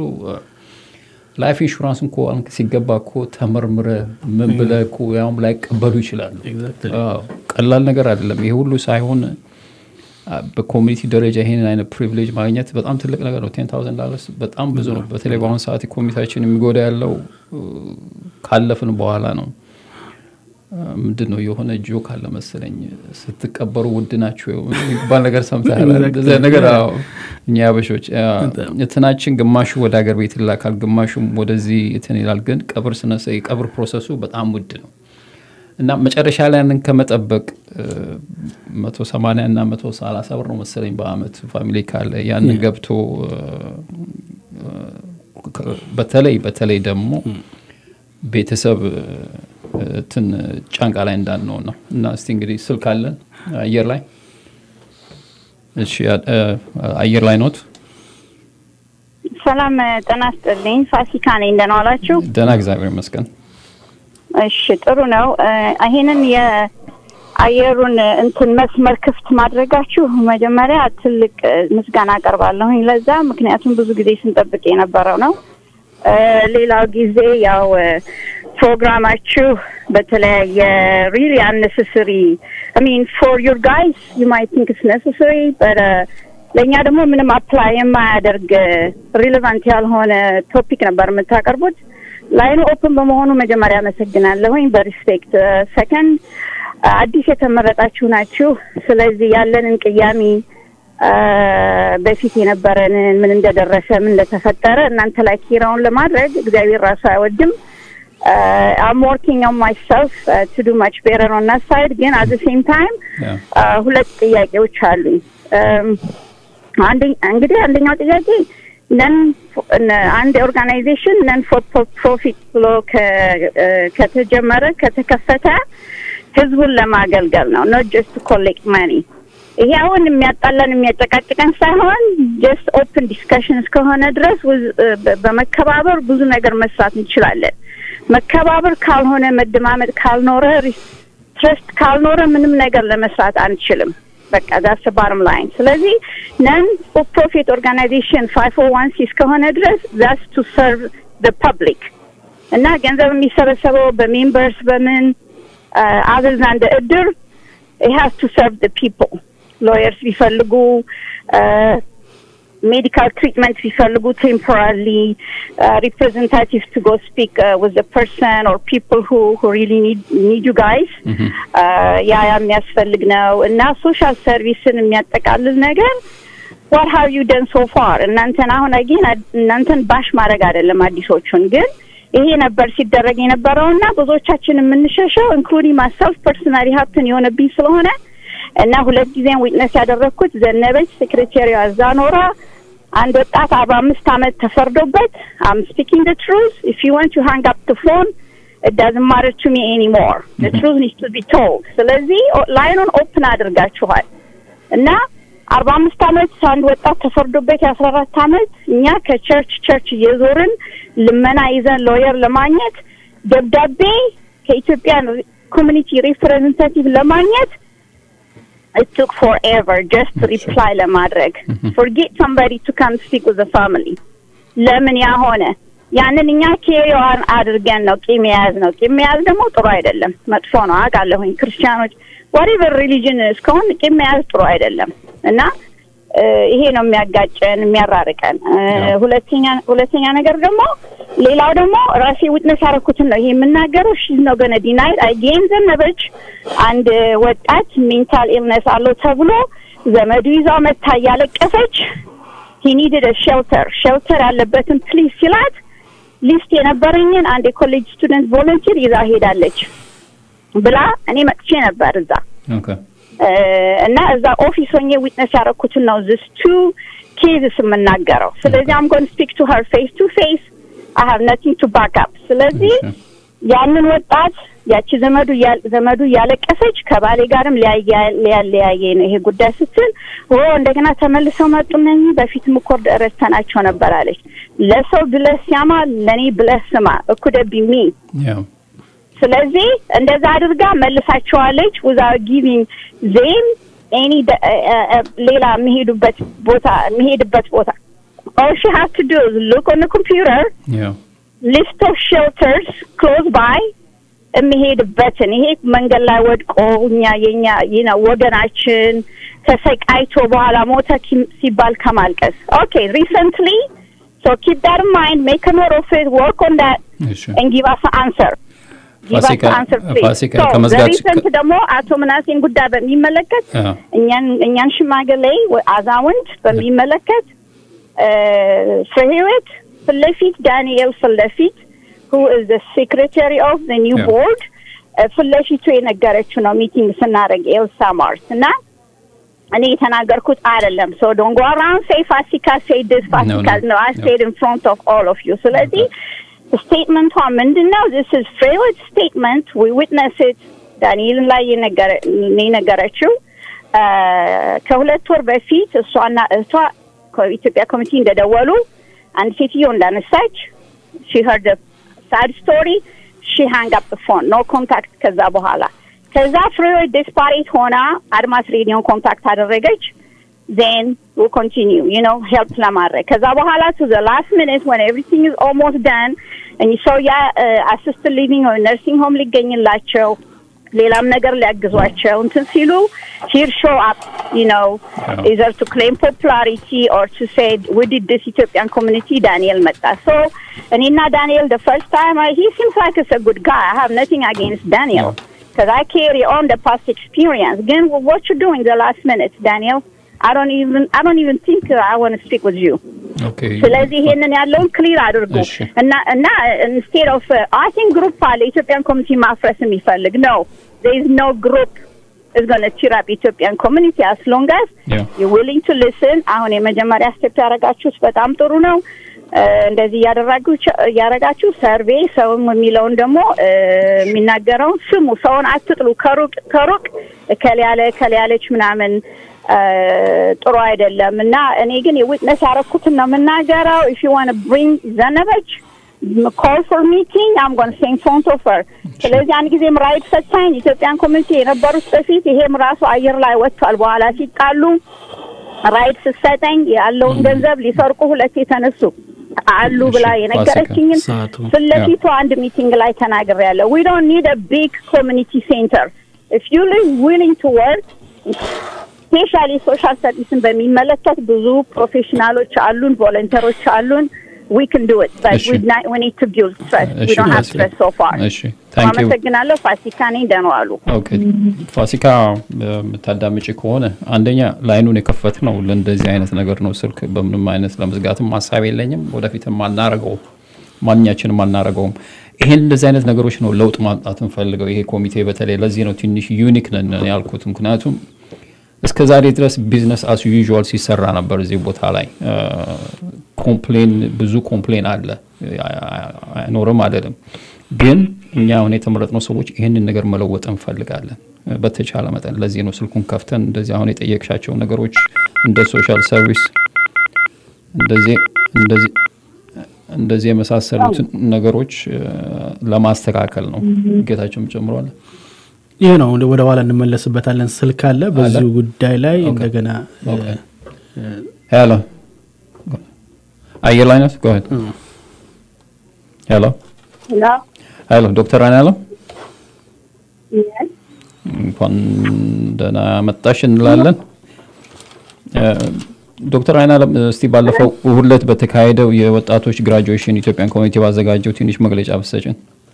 ላይፍ ኢንሹራንስ እንኮ አሁን ሲገባ እኮ ተመርምረ ምን ብለህ እኮ ያውም ላይቀበሉ ይችላሉ። Exactly. አዎ፣ ቀላል ነገር አይደለም። ይሄ ሁሉ ሳይሆን አ፣ በኮሚኒቲ ደረጃ ይሄንን አይነት ፕሪቪሌጅ ማግኘት በጣም ትልቅ ነገር ነው። ቴን ታውዘንድ ዳለርስ በጣም ብዙ ነው። በተለይ በአሁኑ ሰዓት ኮሚኒቲያችን የሚጎዳ ያለው እ፣ ካለፍን በኋላ ነው። አ፣ ምንድን ነው የሆነ ጆክ አለ መሰለኝ ስትቀበሩ ውድ ናቸው የሚባል ነገር ሰምተሃል? Exactly. እንደዚያ ነገር አዎ። እኛ ያበሾች አ፣ እንትናችን ግማሹ ወደ ሀገር ቤት ይላካል፣ ግማሹም ወደዚህ እንትን ይላል። ግን ቀብር ስነሳ የቀብር ፕሮሰሱ በጣም ውድ ነው። እና መጨረሻ ላይ ያንን ከመጠበቅ መቶ ሰማንያ እና መቶ ሰላሳ ብር ነው መሰለኝ በአመት ፋሚሊ ካለ ያንን ገብቶ እ፣ እ፣ በተለይ በተለይ ደግሞ ቤተሰብ እ፣ እንትን ጫንቃ ላይ እንዳንሆን ነው። እና እስቲ እንግዲህ ስልክ አለን አየር ላይ እሺ፣ እ፣ አየር ላይ ኖት። ሰላም ጤና ይስጥልኝ። ፋሲካ ነኝ። እንደምን ዋላችሁ? ደህና እግዚአብሔር ይመስገን። እሺ ጥሩ ነው። እ፣ ይሄንን የአየሩን እንትን መስመር ክፍት ማድረጋችሁ መጀመሪያ ትልቅ እ፣ ምስጋና አቀርባለሁኝ ለዛ። ምክንያቱም ብዙ ጊዜ ስንጠብቅ የነበረው ነው። እ፣ ሌላው ጊዜ ያው እ፣ ፕሮግራማችሁ በተለያየ ሪሊ አነሰሰሪ አይ ሚን ፎር ዩር ጋይስ ዩ ማይት ቲንክ ኢትስ ነሰሰሪ በት ለእኛ ደግሞ ምንም አፕላይ የማያደርግ ሪሌቫንት ያልሆነ ቶፒክ ነበር የምታቀርቡት። ላይኑ ኦፕን በመሆኑ መጀመሪያ አመሰግናለሁኝ በሪስፔክት ሰከንድ አዲስ የተመረጣችሁ ናችሁ። ስለዚህ ያለንን ቅያሜ አ፣ በፊት የነበረንን ምን እንደደረሰ ምን እንደተፈጠረ እናንተ ላይ ኪራውን ለማድረግ እግዚአብሔር ራሱ አይወድም። አም ወርኪንግ ኦን ማይሰልፍ ቱ ዱ ማች ቤረር ኦን that ሳይድ ግን አት ሴም ታይም Yeah. ሁለት ጥያቄዎች አሉኝ። እም፣ አንደኛ እንግዲህ አንደኛው ጥያቄ ነን አንድ ኦርጋናይዜሽን ነን ፎር ፕሮፊት ብሎ ከ- እ፣ ከተጀመረ ከተከፈተ ህዝቡን ለማገልገል ነው ኖት ጀስት ኮሌክት ማኒ። ይሄ አሁን የሚያጣለን የሚያጨቃጭቀን ሳይሆን ጀስት ኦፕን ዲስከሽን እስከሆነ ድረስ ውዝ- እ፣ በ- በመከባበር ብዙ ነገር መስራት እንችላለን። መከባበር ካልሆነ መደማመጥ ካልኖረ ትረስት ካልኖረ ምንም ነገር ለመስራት አንችልም። በቃ ዳስ ባርም ላይን። ስለዚህ ነን ፎር ፕሮፊት ኦርጋናይዜሽን ፋይቭ ኦ ዋን ሲ እስከሆነ ድረስ ዛስ ቱ ሰርቭ ደ ፐብሊክ እና ገንዘብ የሚሰበሰበው በሜምበርስ በምን አዘዝ እንደ እድር ሃዝ ቱ ሰርቭ ደ ፒፕል ሎየርስ ቢፈልጉ ሜዲካል ትሪትመንት ቢፈልጉ ቴምፖራሪ ሪፕሬዘንታቲቭ ቱ ጎ ስፒክ ዊዝ ፐርሰን ኦር ፒፕል ሁ ሪሊ ኒድ ዩ ጋይስ ያ ያ የሚያስፈልግ ነው እና ሶሻል ሰርቪስን የሚያጠቃልል ነገር ዋት ሃቭ ዩ ደን ሶ ፋር እናንተን አሁን አጌን እናንተን ባሽ ማድረግ አይደለም አዲሶቹን ግን ይሄ ነበር ሲደረግ የነበረው እና ብዙዎቻችን የምንሸሸው ኢንክሉዲንግ ማሰልፍ ፐርሰናሊ ሀብትን የሆነብኝ ስለሆነ እና ሁለት ጊዜም ዊትነስ ያደረግኩት ዘነበች ሴክሬታሪዋ እዛ ኖራ አንድ ወጣት አርባ አምስት አመት ተፈርዶበት አም ስፒኪንግ ደ ትሩዝ ኢፍ ዩ ዋንት ቱ ሃንግ አፕ ደ ፎን it doesn't matter to me anymore the truth needs to be told ስለዚህ ላይኑን ኦፕን አድርጋችኋል እና አርባ አምስት አመት አንድ ወጣት ተፈርዶበት የአስራ አራት አመት እኛ ከቸርች ቸርች እየዞርን ልመና ይዘን ሎየር ለማግኘት ደብዳቤ ከኢትዮጵያ ኮሚኒቲ ሪፕሬዘንታቲቭ ለማግኘት it took forever just to reply ለማድረግ forget somebody to come speak with the family ለምን ያ ሆነ ያንን እኛ ኬሪዋን አድርገን ነው ቂም የያዝ ነው ቂም መያዝ ደግሞ ጥሩ አይደለም መጥፎ ነው አውቃለሁኝ ክርስቲያኖች ዋሪቨር ሪሊጅን እስከሆን ቂም መያዝ ጥሩ አይደለም እና እ፣ ይሄ ነው የሚያጋጨን የሚያራርቀን እ፣ ሁለተኛ ሁለተኛ ነገር ደግሞ ሌላው ደግሞ ራሴ ዊትነስ ያደረኩትን ነው ይሄ የምናገረው ሺዝ ነው ገነ ዲናይድ አይጌን ዘነበች አንድ ወጣት ሜንታል ኢልነስ አለው ተብሎ ዘመዱ ይዛው መታ እያለቀሰች ሂ ኒድድ ሼልተር ሼልተር ያለበትን ፕሊዝ ሲላት ሊስት የነበረኝን አንድ የኮሌጅ ስቱደንት ቮለንቲር ይዛ ሄዳለች ብላ እኔ መጥቼ ነበር እዛ ኦኬ እ፣ እና እዛ ኦፊስ ሆኜ ዊትነስ ያደረኩትን ነው ዚስ ቱ ኬዝስ የምናገረው ስለዚህ አም ጎን ስፒክ ቱ ሀር ፌስ ቱ ፌስ አይ ሃቭ ነቲንግ ቱ ባክ አፕ ስለዚህ ያንን ወጣት ያቺ ዘመዱ እያ- ዘመዱ እያለቀሰች ከባሌ ጋርም ሊያያ- ሊያለያየ ነው ይሄ ጉዳይ ስትል ኦ እንደገና ተመልሰው መጡ እነኚህ በፊትም እኮ ረስተናቸው ነበር አለች ለሰው ብለህ ሲያማ ለእኔ ብለህ ስማ እኩደቢ ሚ ያው ስለዚህ እንደዛ አድርጋ መልሳቸዋለች ዊዛውት ጊቪንግ ዜም ኤኒ ሌላ የሚሄዱበት ቦታ የሚሄድበት ቦታ all she has to do is look on the computer ያው list of shelters close by የሚሄድበትን ይሄ መንገድ ላይ ወድቆ እኛ የኛ ይህ ነው ወገናችን ተሰቃይቶ በኋላ ሞተ ኪ- ሲባል ከማልቀስ ኦኬ ሪሰንትሊ ሶ ኪፕ ዳት ኢን ማይንድ ሜክ አ ኖት ኦፍ ኢት ወርክ ኦን ዳት እሺ and give us an answer. Give us ፋሲካ- an answer, please. ፋሲካ So, ከመዝጋት- the recent ደግሞ አቶ ምናሴን ጉዳይ በሚመለከት አዎ። እኛን እኛን ሽማግሌ ወይ አዛውንት በሚመለከት እ፣ ፍሬ ህይወት ፊት ለፊት ዳንኤል ፊት ለፊት who is the secretary of the new Yeah. board እ፣ ፊት ለፊቱ የነገረችው ነው ሚቲንግ ስናደርግ ኤልሳ ማርስ እና እኔ የተናገርኩት አይደለም ሶ ዶንት ጎ አራውንድ ሴይ ፋሲካ ሴይ ዲስ ፋሲካ no. ነው አይ No. ሴድ ኢን ፍሮንት ኦፍ ኦል ኦፍ ዩ ስለዚህ ስቴትመንቷ ምንድን ነው ዚስ ኢዝ ፍሬወት ስቴትመንት ዊ ዊትነስ ኢት ዳንኤልን ላይ የነገረ- የነገረችው አ፣ ከሁለት ወር በፊት እሷና እህቷ ከኢትዮጵያ ኮሚቴ እንደደወሉ አንድ ሴትዮ እንዳነሳች ሺ ሄርድ ሳድ ስቶሪ ሺ ሃንግ አፕ ፎን ኖ ኮንታክት ከዛ በኋላ ከዛ ፍሬወት ዴስፓሬት ሆና አድማስ ሬዲዮን ኮንታክት አደረገች then we'll continue, you know, help ለማድረግ ከዛ በኋላ to the last minute when everything is almost done and you saw ያ assisted living or nursing home ሊገኝላቸው ሌላም ነገር ሊያግዟቸው እንትን ሲሉ here show up, you know, Yeah. either to claim popularity or to say we did this Ethiopian community ዳንኤል መጣ so እኔና ዳንኤል the first time I, he seems like it's a good guy I have nothing against Daniel because I carry on the past experience again what you doing the last minute Daniel I don't even I don't even think uh, I want to speak with you. ኦኬ ስለዚህ ይሄንን ያለውን ክሊር አድርጉ እሺ። እና እና ኢንስቴድ ኦፍ አይ ቲንክ ግሩፕ አለ ኢትዮጵያን ኮሚኒቲ ማፍረስ የሚፈልግ ነው there is no group is going to cheer up Ethiopian community as long as Yeah. you're willing to listen አሁን የመጀመሪያ ስቴፕ ያደረጋችሁት በጣም ጥሩ ነው እ፣ እንደዚህ እያደረጋችሁ እያደረጋችሁ ሰርቬ ሰውም የሚለውን ደግሞ እ፣ የሚናገረውን ስሙ ሰውን አትጥሉ ከሩቅ ከሩቅ እከሌ ያለ እከሌ ያለች ምናምን እ፣ ጥሩ አይደለም እና እኔ ግን የዊትነስ ያደረኩትን ነው የምናገረው if you want to bring ዘነበች call for meeting I'm going to say in front of her ስለዚህ አንድ ጊዜም ራይድ ሰጥታኝ ኢትዮጵያን ኮሚኒቲ የነበሩት በፊት ይሄም ራሱ አየር ላይ ወጥቷል በኋላ ሲጣሉ ራይድ ስትሰጠኝ ያለውን ገንዘብ ሊሰርቁ ሁለት የተነሱ አሉ ብላ እሺ፣ የነገረችኝን ሰዓቱ። ፊት ለፊቱ አንድ ሚቲንግ ላይ ተናግሬያለሁ we don't need a big community center if you live willing to work ስፔሻሊ ሶሻል ሰርቪስን በሚመለከት ብዙ ፕሮፌሽናሎች አሉን ቮለንተሮች አሉን we can do it but እሺ። we, not, we need to build trust we እሺ፣ don't have መስፍን። trust so far እሺ ታንክ ዩ አመሰግናለሁ ፋሲካ ነኝ ደህና ዋሉ ኦኬ ፋሲካ የምታዳምጪ ከሆነ አንደኛ ላይኑን የከፈት ነው ለእንደዚህ አይነት ነገር ነው። ስልክ በምንም አይነት ለመዝጋትም ሀሳብ የለኝም። ወደፊትም አናረገውም፣ ማንኛችንም አናረገውም። ይሄን እንደዚህ አይነት ነገሮች ነው ለውጥ ማምጣት እንፈልገው። ይሄ ኮሚቴ በተለይ ለዚህ ነው ትንሽ ዩኒክ ነን ያልኩት። ምክንያቱም እስከ ዛሬ ድረስ ቢዝነስ አስ ዩዥዋል ሲሰራ ነበር እዚህ ቦታ ላይ ኮምፕሌን ብዙ ኮምፕሌን አለ አይኖርም አይደለም ግን እኛ አሁን የተመረጥነው ሰዎች ይህንን ነገር መለወጥ እንፈልጋለን በተቻለ መጠን ለዚህ ነው ስልኩን ከፍተን እንደዚህ አሁን የጠየቅሻቸው ነገሮች እንደ ሶሻል ሰርቪስ እንደዚህ እንደዚህ እንደዚህ የመሳሰሉትን ነገሮች እ፣ ለማስተካከል ነው ጌታቸውም ጨምሯል ይህ ነው ወደ ኋላ እንመለስበታለን ስልክ አለ በዚሁ ጉዳይ ላይ እንደገና ሄሎ አየር ላይ ናት ጎሄድ ሄሎ ሄሎ ሄሎ ዶክተር አናለም Yes. እንኳን ደህና መጣሽ እንላለን እ፣ ዶክተር አይናለም እስቲ ባለፈው እሁድ ዕለት በተካሄደው የወጣቶች ግራጁዌሽን ኢትዮጵያን ኮሚኒቲ ባዘጋጀው ትንሽ መግለጫ ብሰጭን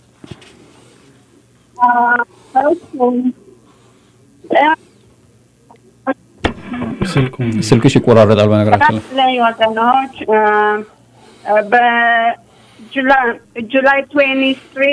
ስልክሽ ይቆራረጣል በነገራችን ላይ ላይ ወገኖች በጁላይ ትዌንቲ ትሪ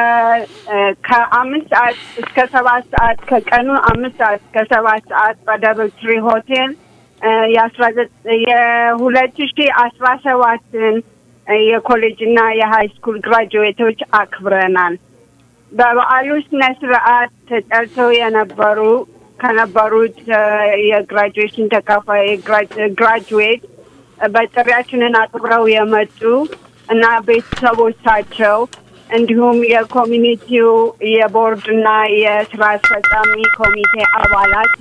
ከአምስት ሰዓት እስከ ሰባት ሰዓት ከቀኑ አምስት ሰዓት እስከ ሰባት ሰዓት በደብል ትሪ ሆቴል የአስራ የሁለት ሺ አስራ ሰባትን የኮሌጅ እና የሀይ ስኩል ግራጁዌቶች አክብረናል። በበዓሉ ስነ ስርዓት ተጠርተው የነበሩ ከነበሩት እ፣ የግራጁዌሽን ተካፋይ ግራጁዌት በጥሪያችንን አክብረው የመጡ እና ቤተሰቦቻቸው እንዲሁም የኮሚኒቲው የቦርድ እና የስራ አስፈጻሚ ኮሚቴ አባላት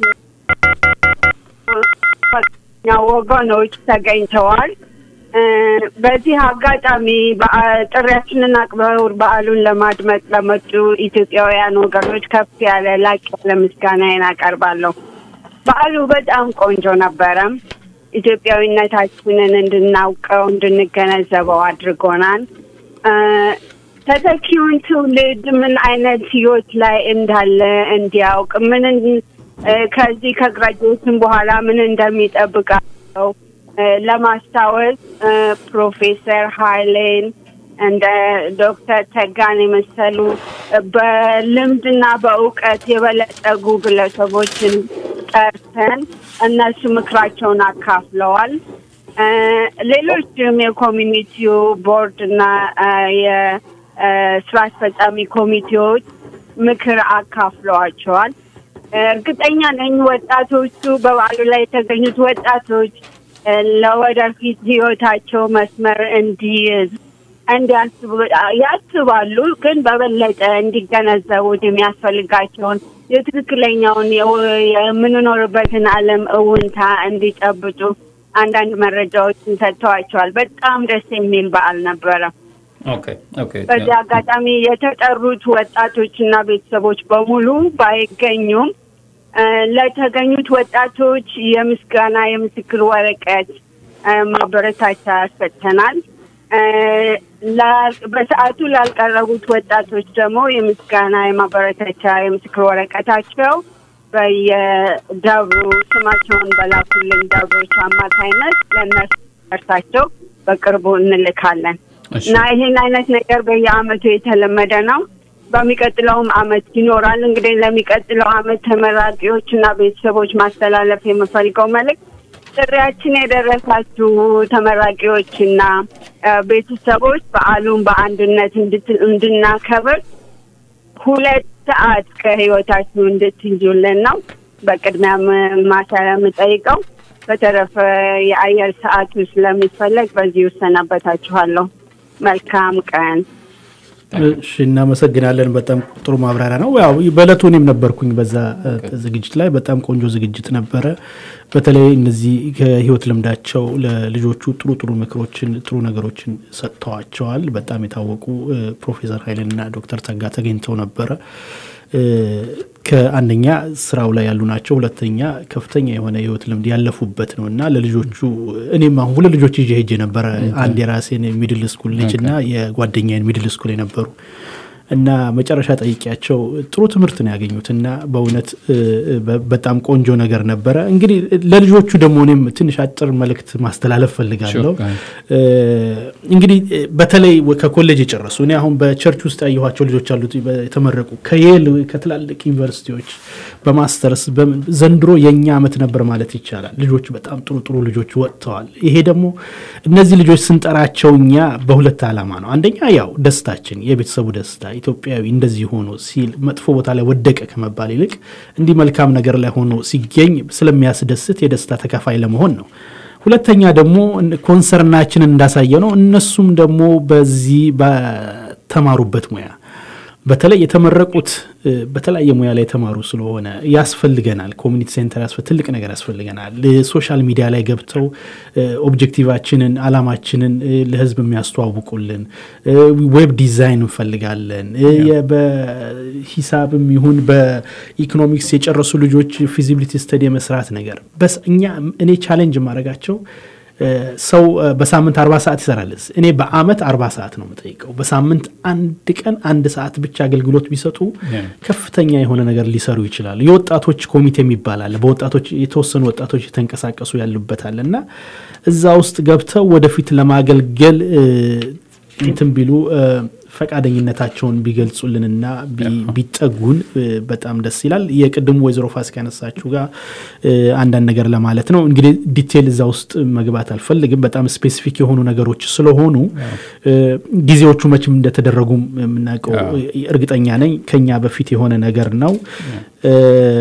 ወገኖች ተገኝተዋል። እ፣ በዚህ አጋጣሚ በአ- ጥሪያችንን አክብረው በዓሉን ለማድመጥ ለመጡ ኢትዮጵያውያን ወገኖች ከፍ ያለ ላቅ ያለ ምስጋናዬን አቀርባለሁ። በዓሉ በጣም ቆንጆ ነበረ። ኢትዮጵያዊነታችንን እንድናውቀው እንድንገነዘበው አድርጎናል። እ፣ ተተኪውን ትውልድ ምን አይነት ህይወት ላይ እንዳለ እንዲያውቅ ምን እን- እ፣ ከዚህ ከግራጁዌሽን በኋላ ምን እንደሚጠብቃቸው እ፣ ለማስታወስ እ፣ ፕሮፌሰር ሀይሌን እንደ ዶክተር ተጋን የመሰሉ እ፣ በልምድና በእውቀት የበለጸጉ ግለሰቦችን ጠርተን እነሱ ምክራቸውን አካፍለዋል። እ፣ ሌሎችም የኮሚኒቲው ቦርድ እና እ፣ የስራ አስፈጻሚ ኮሚቴዎች ምክር አካፍለዋቸዋል። እርግጠኛ ነኝ ወጣቶቹ በበዓሉ ላይ የተገኙት ወጣቶች እ፣ ለወደፊት ህይወታቸው መስመር እንዲይዝ እንዲያስቡ ያስባሉ፣ ግን በበለጠ እንዲገነዘቡት የሚያስፈልጋቸውን የትክክለኛውን የው- የምንኖርበትን ዓለም እውንታ እንዲጨብጡ አንዳንድ መረጃዎችን ሰጥተዋቸዋል። በጣም ደስ የሚል በዓል ነበረ። ኦኬ ኦኬ በዚህ አጋጣሚ የተጠሩት ወጣቶችና ቤተሰቦች በሙሉ ባይገኙም እ፣ ለተገኙት ወጣቶች የምስጋና የምስክር ወረቀት እ፣ ማበረታቻ ሰጥተናል። እ፣ ላ- በሰዓቱ ላልቀረቡት ወጣቶች ደግሞ የምስጋና የማበረታቻ የምስክር ወረቀታቸው በየደብሩ ስማቸውን በላኩልን ደብሮች አማካይነት ለእነሱ ደርሳቸው በቅርቡ እንልካለን እሺ። እና ይህን አይነት ነገር በየአመቱ የተለመደ ነው። በሚቀጥለውም አመት ይኖራል። እንግዲህ ለሚቀጥለው አመት ተመራቂዎች እና ቤተሰቦች ማስተላለፍ የምፈልገው መልእክት ጥሪያችን የደረሳችሁ ተመራቂዎች እና እ፣ ቤተሰቦች በዓሉን በአንድነት እንድት- እንድናከብር ሁለት ሰዓት ከህይወታችሁ እንድትይዙልን ነው በቅድሚያ ም- ማሳያ የምጠይቀው። በተረፈ የአየር ሰዓቱ ስለሚፈለግ በዚህ እሰናበታችኋለሁ። መልካም ቀን። እሺ እናመሰግናለን። በጣም ጥሩ ማብራሪያ ነው። ያው በእለቱ እኔም ነበርኩኝ በዛ እ፣ ዝግጅት ላይ በጣም ቆንጆ ዝግጅት ነበረ። በተለይ እነዚህ ከህይወት ልምዳቸው ለልጆቹ ጥሩ ጥሩ ምክሮችን ጥሩ ነገሮችን ሰጥተዋቸዋል። በጣም የታወቁ እ፣ ፕሮፌሰር ኃይሌንና ዶክተር ተጋ ተገኝተው ነበረ። እ፣ ከአንደኛ ስራው ላይ ያሉ ናቸው፣ ሁለተኛ ከፍተኛ የሆነ የህይወት ልምድ ያለፉበት ነው እና ለልጆቹ እኔም አሁን ሁለት ልጆች ይዤ ሄጄ ነበረ። አንድ የራሴን ሚድል ስኩል ልጅ እና የጓደኛዬን ሚድል ስኩል የነበሩ እና መጨረሻ ጠይቂያቸው ጥሩ ትምህርት ነው ያገኙት እና በእውነት እ፣ በ- በጣም ቆንጆ ነገር ነበረ። እንግዲህ ለልጆቹ ደግሞ እኔም ትንሽ አጭር መልእክት ማስተላለፍ ፈልጋለሁ። Sure, እ፣ እንግዲህ እ፣ በተለይ ወ- ከኮሌጅ የጨረሱ እኔ አሁን በቸርች ውስጥ ያየኋቸው ልጆች አሉት በ- የተመረቁ ከየል ከትላልቅ ዩኒቨርሲቲዎች በማስተርስ በምን ዘንድሮ የእኛ ዓመት ነበር ማለት ይቻላል። ልጆች በጣም ጥሩ ጥሩ ልጆች ወጥተዋል። ይሄ ደግሞ እነዚህ ልጆች ስንጠራቸው እኛ በሁለት ዓላማ ነው። አንደኛ ያው ደስታችን፣ የቤተሰቡ ደስታ ኢትዮጵያዊ እንደዚህ ሆኖ ሲል መጥፎ ቦታ ላይ ወደቀ ከመባል ይልቅ እንዲህ መልካም ነገር ላይ ሆኖ ሲገኝ ስለሚያስደስት የደስታ ተካፋይ ለመሆን ነው። ሁለተኛ ደግሞ ኮንሰርናችንን እንዳሳየ ነው። እነሱም ደግሞ በዚህ በተማሩበት ሙያ በተለይ የተመረቁት እ፣ በተለያየ ሙያ ላይ የተማሩ ስለሆነ ያስፈልገናል። ኮሚኒቲ ሴንተር ያስፈ- ትልቅ ነገር ያስፈልገናል። እ፣ ሶሻል ሚዲያ ላይ ገብተው እ፣ ኦብጀክቲቫችንን፣ አላማችንን እ፣ ለህዝብ የሚያስተዋውቁልን እ፣ ዌብ ዲዛይን እንፈልጋለን። እ፣ የ- በሂሳብም ይሁን በኢኮኖሚክስ የጨረሱ ልጆች ፊዚቢሊቲ ስተዲ የመስራት ነገር በስ እኛ እኔ ቻሌንጅ የማደርጋቸው እ፣ ሰው እ፣ በሳምንት አርባ ሰዓት ይሰራል። እኔ በአመት አርባ ሰዓት ነው የምጠይቀው። በሳምንት አንድ ቀን አንድ ሰዓት ብቻ አገልግሎት ቢሰጡ ከፍተኛ የሆነ ነገር ሊሰሩ ይችላሉ። የወጣቶች ኮሚቴ የሚባል አለ። በወጣቶች የተወሰኑ ወጣቶች የተንቀሳቀሱ ያሉበታል እና እዛ ውስጥ ገብተው ወደፊት ለማገልገል እ፣ እንትን ቢሉ እ፣ ፈቃደኝነታቸውን ቢገልጹልንና ቢ- ቢጠጉን እ፣ በጣም ደስ ይላል። የቅድሙ ወይዘሮ ፋሲካ ያነሳችሁ ጋር እ፣ አንዳንድ ነገር ለማለት ነው። እንግዲህ ዲቴል እዛ ውስጥ መግባት አልፈልግም። በጣም ስፔሲፊክ የሆኑ ነገሮች ስለሆኑ እ፣ ጊዜዎቹ መቼም እንደተደረጉም የምናውቀው እርግጠኛ ነኝ። ከኛ በፊት የሆነ ነገር ነው እ፣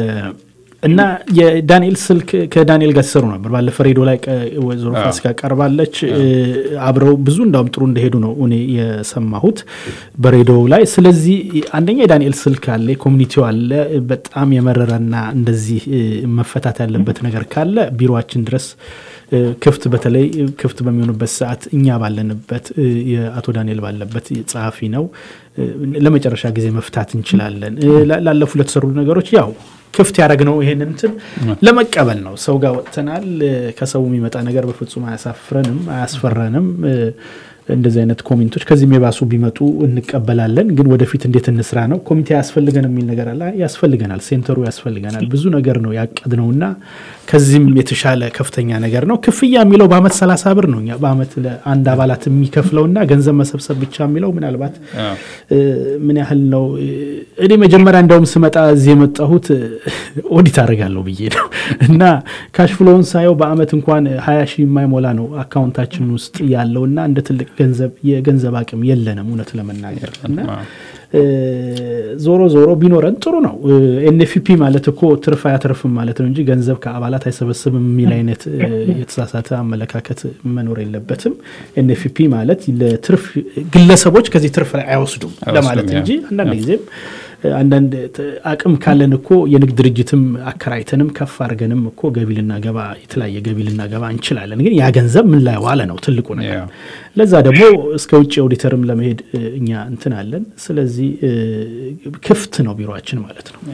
እና የዳንኤል ስልክ ከዳንኤል ጋር ሲሰሩ ነበር። ባለፈ ሬዲዮ ላይ ቀ- ወይዘሮ ፋሲካ ቀርባለች። እ፣ አብረው ብዙ እንዳውም ጥሩ እንደሄዱ ነው እኔ የሰማሁት በሬዲዮ ላይ። ስለዚህ አንደኛ የዳንኤል ስልክ አለ፣ ኮሚኒቲው አለ። በጣም የመረረና እንደዚህ እ፣ መፈታት ያለበት ነገር ካለ ቢሮችን ድረስ እ፣ ክፍት በተለይ ክፍት በሚሆኑበት ሰዓት እኛ ባለንበት እ፣ የአቶ ዳንኤል ባለበት ጸሐፊ ነው እ፣ ለመጨረሻ ጊዜ መፍታት እንችላለን። እ፣ ላ- ላለፉ ለተሰሩ ነገሮች ያው ክፍት ያደረግነው ይሄንን እንትን ለመቀበል ነው። ሰው ጋር ወጥተናል። እ፣ ከሰው የሚመጣ ነገር በፍጹም አያሳፍረንም፣ አያስፈራንም። እ፣ እንደዚህ አይነት ኮሜንቶች ከዚህም የባሱ ቢመጡ እንቀበላለን። ግን ወደፊት እንዴት እንስራ ነው። ኮሚቴ ያስፈልገን የሚል ነገር አለ። ያስፈልገናል፣ ሴንተሩ ያስፈልገናል። ብዙ ነገር ነው ያቀድነውና ከዚህም የተሻለ ከፍተኛ ነገር ነው። ክፍያ የሚለው በአመት ሰላሳ ብር ነው። እኛ በአመት ለአንድ አባላት የሚከፍለውና ገንዘብ መሰብሰብ ብቻ የሚለው ምናልባት እ፣ ምን ያህል ነው? እ፣ እኔ መጀመሪያ እንደውም ስመጣ እዚህ የመጣሁት እ፣ ኦዲት አደርጋለሁ ብዬ ነው እና ካሽፍሎውን ሳየው በአመት እንኳን ሀያ ሺህ የማይሞላ ነው አካውንታችን ውስጥ ያለው እና እንደ ትልቅ ገንዘብ የገንዘብ አቅም የለንም እውነት ለመናገር እና እ፣ ዞሮ ዞሮ ቢኖረን ጥሩ ነው። ኤንኤፍፒ ማለት እኮ ትርፍ አያተርፍም ማለት ነው እንጂ ገንዘብ ከአባላት አይሰበስብም የሚል አይነት እ፣ የተሳሳተ አመለካከት መኖር የለበትም። ኤንኤፍፒ ማለት ለትርፍ ግለሰቦች ከዚህ ትርፍ ላይ አይወስዱም አይወስዱም፣ ለማለት ያ። እንጂ አንዳንድ ጊዜም እ፣ አንዳንድ ት- አቅም ካለን እኮ የንግድ ድርጅትም አከራይተንም ከፍ አድርገንም እኮ ገቢ ልናገባ የተለያየ ገቢ ልናገባ እንችላለን። ግን ያ ገንዘብ ምን ላይ ዋለ ነው ትልቁ ነገር። ለዛ ደግሞ እስከ ውጭ ኦዲተርም ለመሄድ እ፣ እኛ እንትን አለን። ስለዚህ እ፣ ክፍት ነው ቢሮችን ማለት ነው።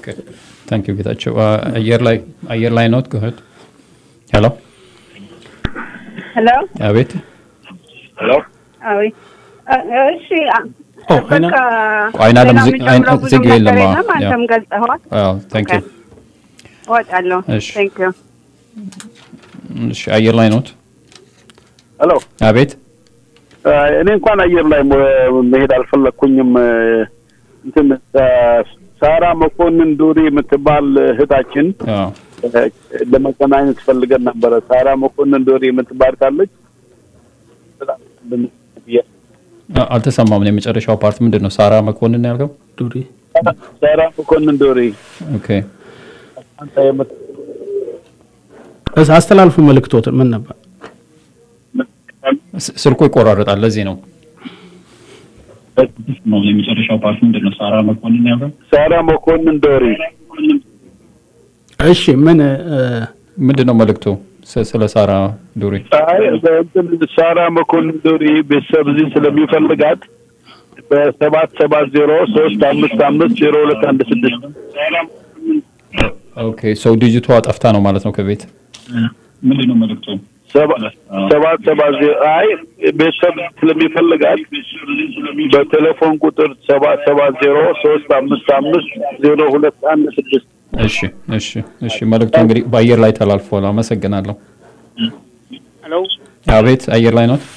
ታንክ ዩ ጌታቸው። አ፣ አየር ላይ አየር ላይ ኖት ጎሄድ ሄሎ ሄሎ አቤት አዊ እሺ አ- ኦ፣ በቃ አይና- አይና ሌላ ለምዝ- የሚጨምረው አይና- ብዙ ዝጊው ነገር የለም፣ የለም። አዎ፣ አንተም ያ። ገልጸኸዋል። ታንክ ዩ እወጣለሁ። እሺ። ቴንክ ዩ እሺ አየር ላይ ኖት ሄሎ አቤት እኔ እንኳን አየር ላይ ሞ- መሄድ አልፈለግኩኝም። እንትን ሳራ መኮንን ዱሪ የምትባል እህታችን አዎ ለመገናኘት ፈልገን ነበረ። ሳራ መኮንን ዱሪ የምትባል ካለች አ- አልተሰማም። ነው የመጨረሻው ፓርት ምንድን ነው? ሳራ መኮንን ነው ያልከው? ዱሪ ሳራ መኮንን ዱሪ ኦኬ አንተ የምት- እስ- አስተላልፉ መልእክቶትን ምን ነበር? ስ- ስልኩ ይቆራረጣል። ለዚህ ነው ነው የመጨረሻው ፓርት ምንድን ነው? ሳራ መኮንን ነው ያልከው? ሳራ መኮንን ዶሪ እሺ ምን እ፣ ምንድን ነው መልእክቱ? ስ- ስለ ሳራ ዱሪ አይ በእንትን ሳራ መኮንን ዶሪ ቤተሰብ እዚህ ስለሚፈልጋት በሰባት ሰባት ዜሮ ሶስት አምስት አምስት ዜሮ ሁለት አንድ ስድስት ኦኬ ሰው ዲጂቷ ጠፍታ ነው ማለት ነው ከቤት ምንድን ነው መልእክቱ? ሰባ- ሰባት ሰባት ዜሮ አይ ቤተሰብ ስለሚፈልጋት በቴሌፎን ቁጥር ሰባት ሰባት ዜሮ ሶስት አምስት አምስት ዜሮ ሁለት አንድ ስድስት እሺ እሺ እሺ መልእክቱ እንግዲህ በአየር ላይ ተላልፏል። አመሰግናለሁ። ሄሎ አቤት አየር ላይ ነው።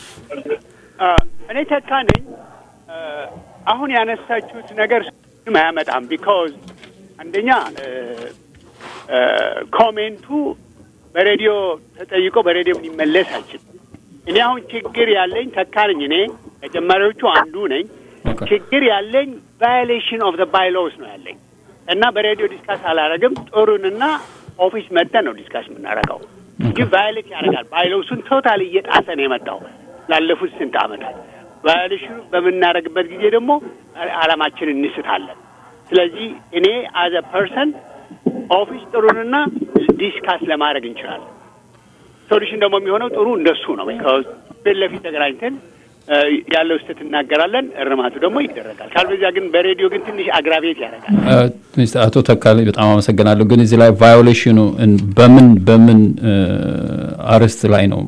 እኔ ተካ ነኝ። አ፣ አሁን ያነሳችሁት ነገር ምንም አያመጣም። ቢካዝ አንደኛ አ፣ አ፣ ኮሜንቱ በሬዲዮ ተጠይቆ በሬዲዮ ሊመለስ አይችልም። እኔ አሁን ችግር ያለኝ ተካ ነኝ። እኔ ከጀማሪዎቹ አንዱ ነኝ። ችግር ያለኝ ቫዮሌሽን ኦፍ ዘ ባይሎስ ነው ያለኝ እና በሬዲዮ ዲስካስ አላረግም። ጥሩንና ኦፊስ መጥተን ነው ዲስካስ የምናደርገው እንጂ ቫዮሌት ያደርጋል። ባይሎሱን ቶታል እየጣሰ ነው የመጣው ላለፉት ስንት ዓመታት። ቫዮሌሽኑ በምናደርግበት ጊዜ ደግሞ አላማችንን እንስታለን። ስለዚህ እኔ አዘ ፐርሰን ኦፊስ ጥሩንና ዲስካስ ለማድረግ እንችላለን። ሶሉሽን ደግሞ የሚሆነው ጥሩ እንደሱ ነው። ቢካዝ ፊት ለፊት ተገናኝተን እ፣ ያለው ስህተት እናገራለን፣ እርማቱ ደግሞ ይደረጋል። ካልበዚያ ግን በሬዲዮ ግን ትንሽ አግራቤት ያደርጋል። እ፣ ትንሽ አቶ ተካልኝ በጣም አመሰግናለሁ። ግን እዚህ ላይ ቫዮሌሽኑ እን- በምን በምን እ፣ አርዕስት ላይ ነው?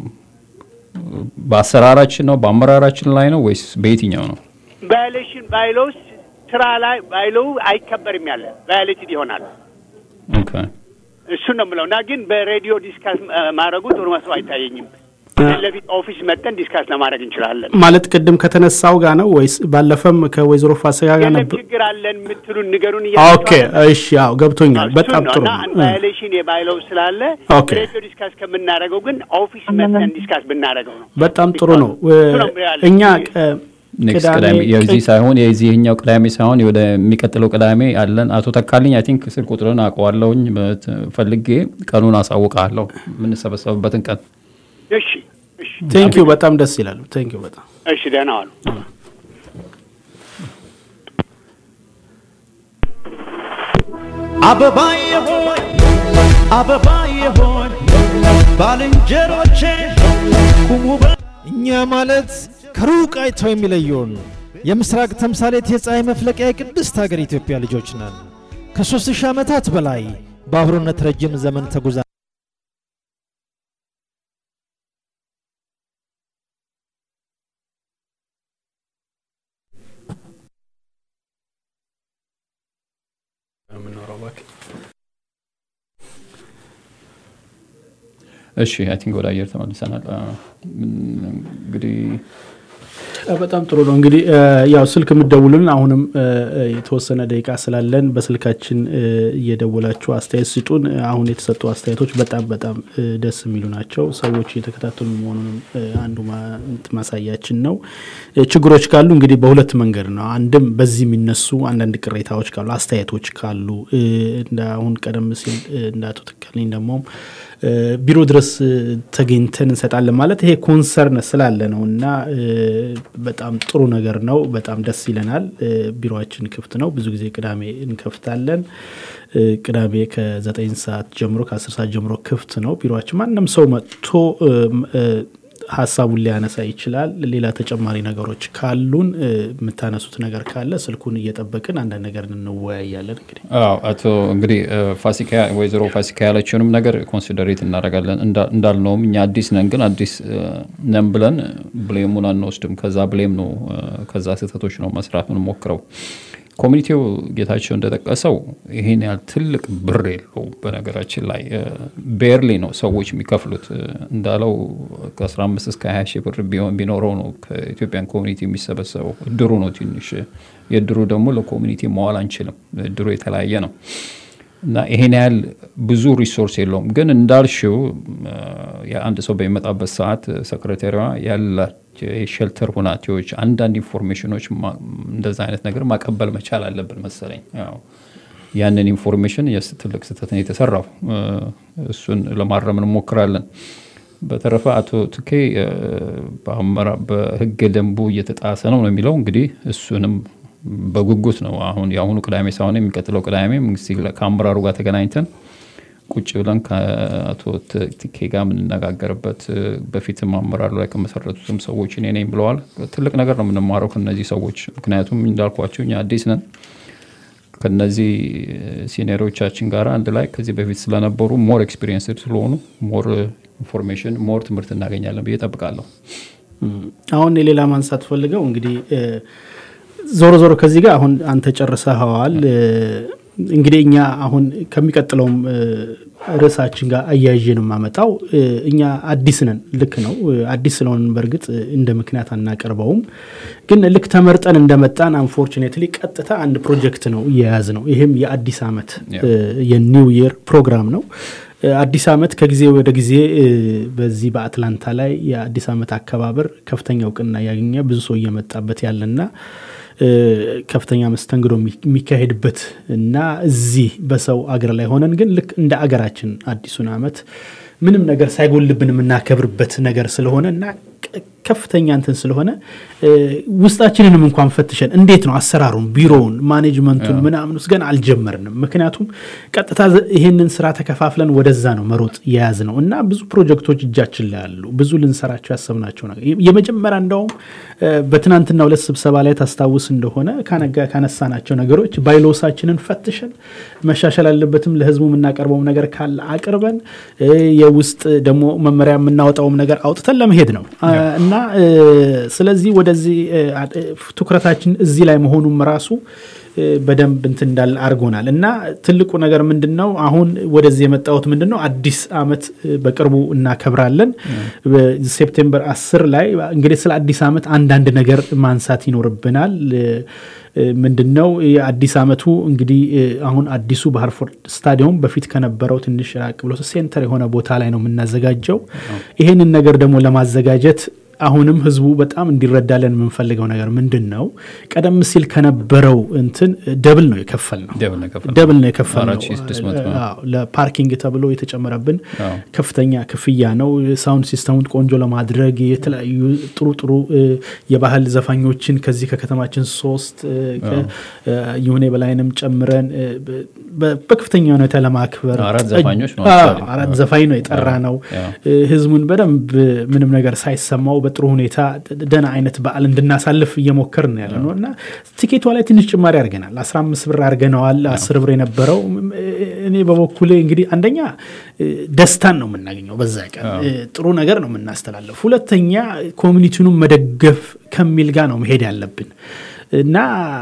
በአሰራራችን ነው? በአመራራችን ላይ ነው ወይስ በየትኛው ነው? ቫዮሌሽን ባይሎስ ስራ ላይ ባይሎው አይከበርም ያለ ቫዮሌትድ ይሆናል። ኦኬ እሱን ነው የምለው እና ግን በሬዲዮ ዲስካስ እ፣ ማድረጉ ጥሩ መስሎ አይታየኝም። ፊት ለፊት ኦፊስ መጥተን ዲስካስ ለማድረግ እንችላለን። ማለት ቅድም ከተነሳው ጋር ነው ወይስ ባለፈም ከወይዘሮ ፋሲካ ጋር የለም ነበር? ችግር አለን የምትሉን ንገሩን ኦኬ እሺ፣ አዎ ገብቶኛል። በጣም ጥሩ እና ነው። ቫዮሌሽን የባይለው ስላለ ኦኬ። ሬዲዮ ዲስካስ ከምናደርገው ግን ኦፊስ መጥተን ዲስካስ ብናደርገው ነው። በጣም ጥሩ ነው። እሱ ነው ያለኝ። እኛ ቀ- ኔክስት ቅዳሜ ቅዳሜ የዚህ ሳይሆን የዚህኛው ቅዳሜ ሳይሆን ወደሚቀጥለው ቅዳሜ አለን። አቶ ተካልኝ አይ ቲንክ ስልክ ቁጥርን አውቀዋለሁኝ በት- ፈልጌ ቀኑን አሳውቃለሁ የምንሰበሰብበትን ቀን። እሺ እሺ ቴንክ ዩ በጣም ደስ ይላሉ። ቴንክ ዩ በጣም እሺ ደህና ዋሉ። አበባዬ ሆይ አበባዬ ሆይ ባልንጀሮቼ ቁሙ በ- እኛ ማለት ከሩቅ አይተው የሚለየውን የምስራቅ ተምሳሌት የፀሐይ መፍለቂያ የቅድስት ሀገር ኢትዮጵያ ልጆች ነን። ከሦስት ሺህ ዓመታት በላይ በአብሮነት ረጅም ዘመን ተጉዛ እሺ አይ ቲንክ ወደ አየር ተመልሰናል። አ፣ ምን- እንግዲህ በጣም ጥሩ ነው። እንግዲህ እ፣ ያው ስልክ የምትደውሉን አሁንም እ፣ እ፣ የተወሰነ ደቂቃ ስላለን በስልካችን እ፣ እየደወላችሁ አስተያየት ስጡን። እ፣ አሁን የተሰጡ አስተያየቶች በጣም በጣም እ፣ ደስ የሚሉ ናቸው። ሰዎች እየተከታተሉ መሆኑንም እ፣ አንዱ ማ- እንትን ማሳያችን ነው። እ፣ ችግሮች ካሉ እንግዲህ በሁለት መንገድ ነው። አንድም በዚህ የሚነሱ አንዳንድ ቅሬታዎች ካሉ፣ አስተያየቶች ካሉ እ፣ እንደ አሁን ቀደም ሲል እ፣ እንደ አቶ ተካልኝ ደግሞ እ፣ ቢሮ ድረስ እ፣ ተገኝተን እንሰጣለን ማለት ይሄ ኮንሰርን ስላለ ነው እና እ፣ በጣም ጥሩ ነገር ነው። በጣም ደስ ይለናል። እ፣ ቢሮችን ክፍት ነው። ብዙ ጊዜ ቅዳሜ እንከፍታለን። እ፣ ቅዳሜ ከዘጠኝ ሰዓት ጀምሮ ከአስር ሰዓት ጀምሮ ክፍት ነው ቢሮችን። ማንም ሰው መጥቶ እም፣ እ፣ ሀሳቡን ሊያነሳ ይችላል። ሌላ ተጨማሪ ነገሮች ካሉን እ፣ የምታነሱት ነገር ካለ ስልኩን እየጠበቅን አንዳንድ ነገር እንወያያለን እንግዲህ አዎ አቶ እንግዲህ እ፣ ፋሲካ ወይዘሮ ፋሲካ ያለችውንም ነገር ኮንሲደሬት እናደርጋለን። እንዳ- እንዳልነውም እኛ አዲስ ነን፣ ግን አዲስ እ፣ ነን ብለን ብሌሙን አንወስድም። ከዛ ብሌም ነው እ፣ ከዛ ስህተቶች ነው መስራት የምንሞክረው። ኮሚኒቲው ጌታቸው እንደጠቀሰው ይህን ያህል ትልቅ ብር የለው። በነገራችን ላይ ቤርሊ ነው ሰዎች የሚከፍሉት እ፣ እንዳለው ከ15 እስከ 20 ሺህ ብር ቢሆን ቢኖረው ነው ከኢትዮጵያን ኮሚኒቲ የሚሰበሰበው። እድሩ ነው ትንሽ የእድሩ ደግሞ ለኮሚኒቲ መዋል አንችልም። እድሩ የተለያየ ነው እና ይሄን ያህል ብዙ ሪሶርስ የለውም። ግን እንዳልሽው እ፣ የአንድ ሰው በሚመጣበት ሰዓት ሰክሬታሪዋ ያላቸው የሼልተር ሁናቴዎች፣ አንዳንድ ኢንፎርሜሽኖች ማ- እንደዛ አይነት ነገር ማቀበል መቻል አለብን መሰለኝ። ያው ያንን ኢንፎርሜሽን የስ ትልቅ ስህተት ነው የተሰራው። እ፣ እሱን ለማረም እንሞክራለን። በተረፈ አቶ ትኬ እ፣ በአመራ- በህገ ደንቡ እየተጣሰ ነው ነው የሚለው እንግዲህ እሱንም በጉጉት ነው አሁን የአሁኑ ቅዳሜ ሳይሆን የሚቀጥለው ቅዳሜ እንግዲህ ከአመራሩ ጋር ተገናኝተን ቁጭ ብለን ከአቶ ት- ትኬ ጋር የምንነጋገርበት እ፣ በፊትም አመራሩ ላይ ከመሰረቱትም ሰዎች እኔ ነኝ ብለዋል። ትልቅ ነገር ነው የምንማረው ከነዚህ ሰዎች ምክንያቱም እንዳልኳቸው እኛ አዲስ ነን ከነዚህ ሲኒየሮቻችን ጋር አንድ ላይ ከዚህ በፊት ስለነበሩ ሞር ኤክስፒሪየንስ ስለሆኑ ሞር ኢንፎርሜሽን ሞር ትምህርት እናገኛለን ብዬ ጠብቃለሁ። አሁን የሌላ ማንሳት ፈልገው እንግዲህ እ፣ ዞሮ ዞሮ ከዚህ ጋር አሁን አንተ ጨርሰኸዋል። እ፣ እንግዲህ እኛ አሁን ከሚቀጥለውም እ፣ ርዕሳችን ጋር አያይዤ ነው የማመጣው። እ፣ እኛ አዲስ ነን፣ ልክ ነው። እ፣ አዲስ ስለሆንን በእርግጥ እ፣ እንደ ምክንያት አናቀርበውም። ግን ልክ ተመርጠን እንደመጣን አንፎርቹኔትሊ ቀጥታ አንድ ፕሮጀክት ነው እየያዝ ነው። ይህም የአዲስ ዓመት እ፣ የኒው ይር ፕሮግራም ነው። እ፣ አዲስ ዓመት ከጊዜ ወደ ጊዜ እ፣ በዚህ በአትላንታ ላይ የአዲስ ዓመት አከባበር ከፍተኛ እውቅና ያገኘ ብዙ ሰው እየመጣበት ያለና እ፣ ከፍተኛ መስተንግዶ የሚ- የሚካሄድበት እና እዚህ በሰው አገር ላይ ሆነን ግን ልክ እንደ አገራችን አዲሱን ዓመት ምንም ነገር ሳይጎልብን የምናከብርበት ነገር ስለሆነ እና ቅ- ከፍተኛ እንትን ስለሆነ እ፣ ውስጣችንንም እንኳን ፈትሸን እንዴት ነው አሰራሩን፣ ቢሮውን፣ ማኔጅመንቱን ምናምን ውስጥ ገና አልጀመርንም። ምክንያቱም ቀጥታ ዘ- ይሄንን ስራ ተከፋፍለን ወደዛ ነው መሮጥ የያዝ ነው እና ብዙ ፕሮጀክቶች እጃችን ላይ አሉ። ብዙ ልንሰራቸው ያሰብናቸው ነገር የ- የመጀመሪያ እንደውም እ፣ በትናንትና ሁለት ስብሰባ ላይ ታስታውስ እንደሆነ ካነጋ ካነሳናቸው ነገሮች ባይሎሳችንን ፈትሸን መሻሻል አለበትም ለህዝቡ የምናቀርበውም ነገር ካለ አቅርበን እ፣ የውስጥ ደግሞ መመሪያ የምናወጣውም ነገር አውጥተን ለመሄድ ነው አ፣ እና እ፣ ስለዚህ ወደዚህ እ፣ አ- እ፣ ትኩረታችን እዚህ ላይ መሆኑም ራሱ እ፣ በደንብ እንትን እንዳለ አድርጎናል እና ትልቁ ነገር ምንድን ነው አሁን ወደዚህ የመጣሁት ምንድን ነው አዲስ አመት እ፣ በቅርቡ እናከብራለን ሴፕቴምበር አስር ላይ እንግዲህ ስለ አዲስ አመት አንዳንድ ነገር ማንሳት ይኖርብናል እ፣ እ፣ ምንድን ነው የአዲስ አመቱ እንግዲህ እ፣ አሁን አዲሱ በሃርፎርድ ስታዲየም በፊት ከነበረው ትንሽ ራቅ ብሎ ሴንተር የሆነ ቦታ ላይ ነው የምናዘጋጀው ይሄንን ነገር ደግሞ ለማዘጋጀት አሁንም ህዝቡ በጣም እንዲረዳለን የምንፈልገው ነገር ምንድን ነው ቀደም ሲል ከነበረው እንትን ደብል ነው የከፈል ነው ደብል ነው የከፈልነው። ደብል ነው የከፈል ነው 4600 ነው። አዎ፣ ለፓርኪንግ ተብሎ የተጨመረብን አዎ። ከፍተኛ ክፍያ ነው። ሳውንድ ሲስተሙን ቆንጆ ለማድረግ የተለያዩ ጥሩ ጥሩ እ፣ የባህል ዘፋኞችን ከዚህ ከከተማችን ሶስት እ፣ ከ- እ፣ ይሁኔ በላይንም ጨምረን እ፣ በ- በ- በከፍተኛ ሁኔታ ለማክበር አራት ጠጅ- ዘፋኞች ነው አዎ፣ actually። አራት ዘፋኝ ነው የጠራ ነው። አዎ። እ፣ ህዝቡን በደንብ ምንም ነገር ሳይሰማው በጥሩ ሁኔታ ደህና አይነት በዓል እንድናሳልፍ እየሞከርን ያለ ነው እና ቲኬቷ ላይ ትንሽ ጭማሪ አድርገናል። 15 ብር አድርገነዋል። 10 ብር የነበረው እኔ በበኩሌ እንግዲህ አንደኛ እ፣ ደስታን ነው የምናገኘው በዛ ቀን እ፣ ጥሩ ነገር ነው የምናስተላለፍ። ሁለተኛ ኮሚኒቲውንም መደገፍ ከሚል ጋር ነው መሄድ ያለብን እና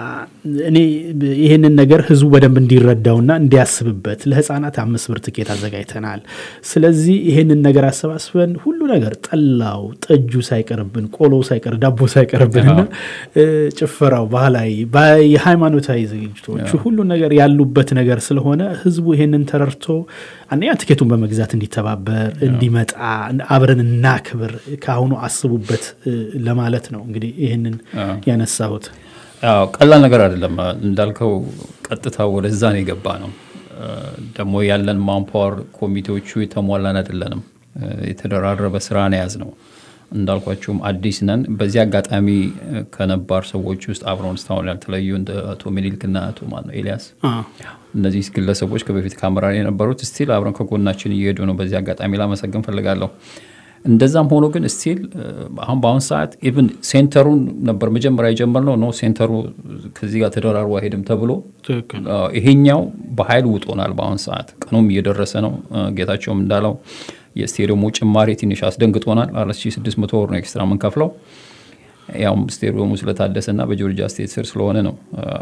እኔ ይህንን ነገር ህዝቡ በደንብ እንዲረዳውና እንዲያስብበት ለህፃናት አምስት ብር ትኬት አዘጋጅተናል። ስለዚህ ይህንን ነገር አሰባስበን ሁሉ ነገር ጠላው፣ ጠጁ ሳይቀርብን፣ ቆሎ ሳይቀር፣ ዳቦ ሳይቀርብንና እ፣ ጭፈራው፣ ባህላዊ ባ- የሃይማኖታዊ ዝግጅቶቹ ሁሉ ነገር ያሉበት ነገር ስለሆነ ህዝቡ ይህንን ተረድቶ አንደኛ ትኬቱን በመግዛት እንዲተባበር እንዲመጣ አብረን እናክብር፣ ከአሁኑ አስቡበት እ፣ ለማለት ነው እንግዲህ ይህንን ያነሳሁት። አዎ ቀላል ነገር አይደለም። እንዳልከው ቀጥታ ወደዛ ነው የገባ ነው። ደግሞ ያለን ማንፓወር ኮሚቴዎቹ የተሟላን አይደለንም። የተደራረበ ስራ ነው የያዝ ነው። እንዳልኳቸውም አዲስ ነን። በዚህ አጋጣሚ ከነባር ሰዎች ውስጥ አብረውን እስካሁን ያልተለዩ እንደ አቶ ሚኒልክና አቶ ማነው ኤልያስ እነዚህ ግለሰቦች ከበፊት ከአመራር የነበሩት ስቲል አብረን ከጎናችን እየሄዱ ነው። በዚህ አጋጣሚ ላመሰግን ፈልጋለሁ። እንደዛም ሆኖ ግን ስቲል አሁን በአሁን ሰዓት ኢቭን ሴንተሩን ነበር መጀመሪያ የጀመርነው ነው ሴንተሩ ከዚህ ጋር ተደራርቦ አይሄድም ተብሎ አዎ፣ ይሄኛው በኃይል ውጦናል። በአሁን ሰዓት ቀኑም እየደረሰ ነው። ጌታቸውም እንዳለው የስቴዲየሙ ጭማሪ ትንሽ አስደንግጦናል። 4600 ወር ነው ኤክስትራ የምንከፍለው ያውም ስቴዲየሙ ስለታደሰና በጆርጂያ ስቴት ስር ስለሆነ ነው።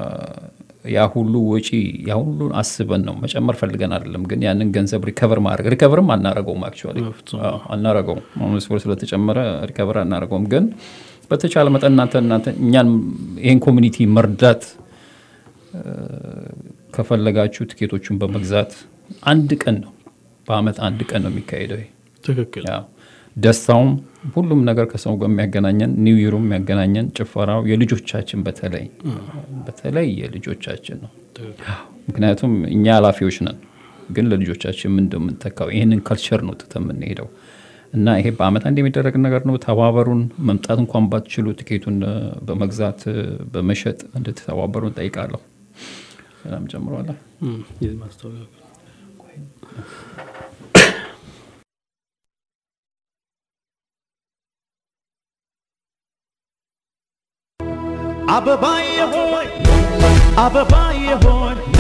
ያ ሁሉ ወጪ ያ ሁሉን አስበን ነው መጨመር ፈልገን አይደለም። ግን ያንን ገንዘብ ሪከቨር ማድረግ ሪከቨርም አናረገውም አክቹዋሊ አናረገውም። አሁን ስፖርት ስለተጨመረ ሪከቨር አናረገውም። ግን በተቻለ መጠን እናንተ እናንተ እኛን ይህን ኮሚኒቲ መርዳት ከፈለጋችሁ ትኬቶቹን በመግዛት አንድ ቀን ነው በአመት አንድ ቀን ነው የሚካሄደው። ይሄ ትክክል ደስታውም ሁሉም ነገር ከሰው ጋር የሚያገናኘን ኒው ይሩም የሚያገናኘን ጭፈራው የልጆቻችን በተለይ በተለይ የልጆቻችን ነው። ምክንያቱም እኛ ኃላፊዎች ነን፣ ግን ለልጆቻችን ምን እንደምንተካው ይህንን ከልቸር ነው ትተን የምንሄደው እና ይሄ በአመት አንድ የሚደረግ ነገር ነው። ተባበሩን። መምጣት እንኳን ባትችሉ ትኬቱን በመግዛት በመሸጥ እንድትተባበሩ እንጠይቃለሁ። ሰላም ጨምሯለ አበባዬ ሆይ አበባዬ ሆይ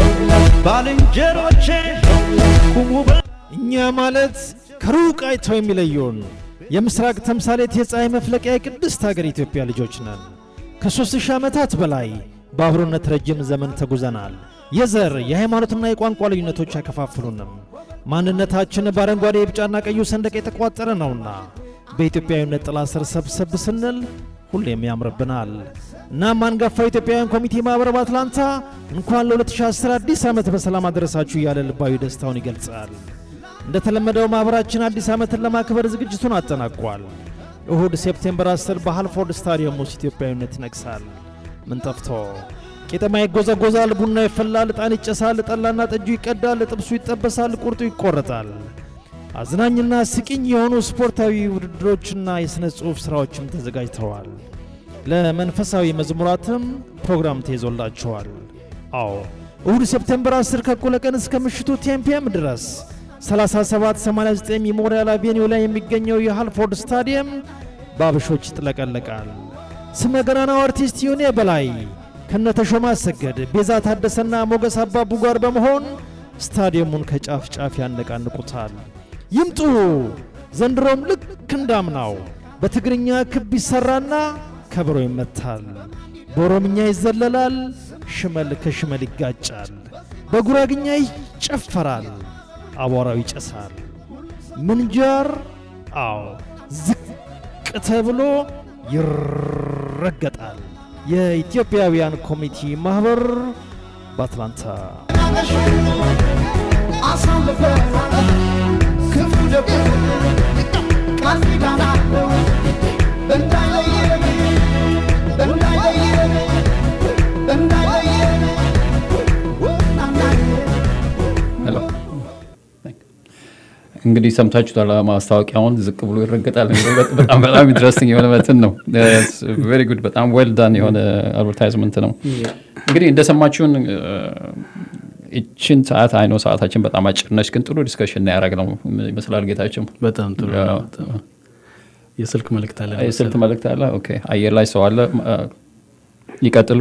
ባልንጀሮቼ ቁሙ እኛ ማለት ከሩቅ አይተው የሚለዩን የምስራቅ ተምሳሌት የፀሐይ መፍለቂያ የቅድስት ሀገር ኢትዮጵያ ልጆች ነን። ከሦስት ሺህ ዓመታት በላይ በአብሮነት ረጅም ዘመን ተጉዘናል። የዘር የሃይማኖትና የቋንቋ ልዩነቶች አይከፋፍሉንም። ማንነታችን በአረንጓዴ የቢጫና ቀዩ ሰንደቅ የተቋጠረ ነውና በኢትዮጵያዊነት ጥላ ስር ሰብሰብ ስንል ሁሌም ያምርብናል። እናም አንጋፋው ኢትዮጵያውያን ኮሚቴ ማኅበር በአትላንታ እንኳን ለ2010 አዲስ ዓመት በሰላም አደረሳችሁ እያለ ልባዊ ደስታውን ይገልጻል። እንደተለመደው ማኅበራችን አዲስ ዓመትን ለማክበር ዝግጅቱን አጠናቋል። እሁድ ሴፕቴምበር 10 በሃልፎርድ ስታዲየም ውስጥ ኢትዮጵያዊነት ይነግሳል። ምን ጠፍቶ ቄጠማ ይጎዘጎዛል፣ ቡና ይፈላል፣ ዕጣን ይጨሳል፣ ጠላና ጠጁ ይቀዳል፣ ጥብሱ ይጠበሳል፣ ቁርጡ ይቆረጣል። አዝናኝና ስቂኝ የሆኑ ስፖርታዊ ውድድሮችና የሥነ ጽሑፍ ሥራዎችም ተዘጋጅተዋል። ለመንፈሳዊ መዝሙራትም ፕሮግራም ተይዞላቸዋል። አዎ እሁድ ሴፕቴምበር 10 ከእኩለ ቀን እስከ ምሽቱ ቴምፒየም ድረስ 3789 ሜሞሪያል አቬኒው ላይ የሚገኘው የሃልፎርድ ስታዲየም በአበሾች ይጥለቀለቃል። ስመ ገናናው አርቲስት ዮኔ በላይ ከነተሾመ አሰገድ፣ ቤዛ ታደሰና ሞገስ አባቡ ጋር በመሆን ስታዲየሙን ከጫፍ ጫፍ ያነቃንቁታል። ይምጡ! ዘንድሮም ልክ እንዳምናው በትግርኛ ክብ ይሠራና ከበሮ ይመታል፣ በኦሮምኛ ይዘለላል፣ ሽመል ከሽመል ይጋጫል፣ በጉራግኛ ይጨፈራል፣ አቧራው ይጨሳል። ምንጃር አዎ ዝቅ ተብሎ ይረገጣል። የኢትዮጵያውያን ኮሚቴ ማኅበር በአትላንታ አሳልፈናል ክፉ ደጉ ቃል ኪዳን አለው እንዳይለየን እንዳይለየን እንዳይለየን ሄሎ እንግዲህ ሰምታችሁታል። ማስታወቂያውን ዝቅ ብሎ ይረገጣል። በጣም በጣም ኢንትረስቲንግ የሆነ መትን ነው። ቬሪ ጉድ በጣም ዌል ዳን የሆነ አድቨርታይዝመንት ነው። እንግዲህ እንደሰማችሁን ይችን ሰዓት አይኖ ሰዓታችን በጣም አጭር ነች፣ ግን ጥሩ ዲስከሽን ያደረግ ነው ይመስላል። ጌታችን በጣም ጥሩ ነው። የስልክ መልእክት አለ። የስልክ መልእክት አለ። ኦኬ አየር ላይ ሰው አለ። ይቀጥሉ።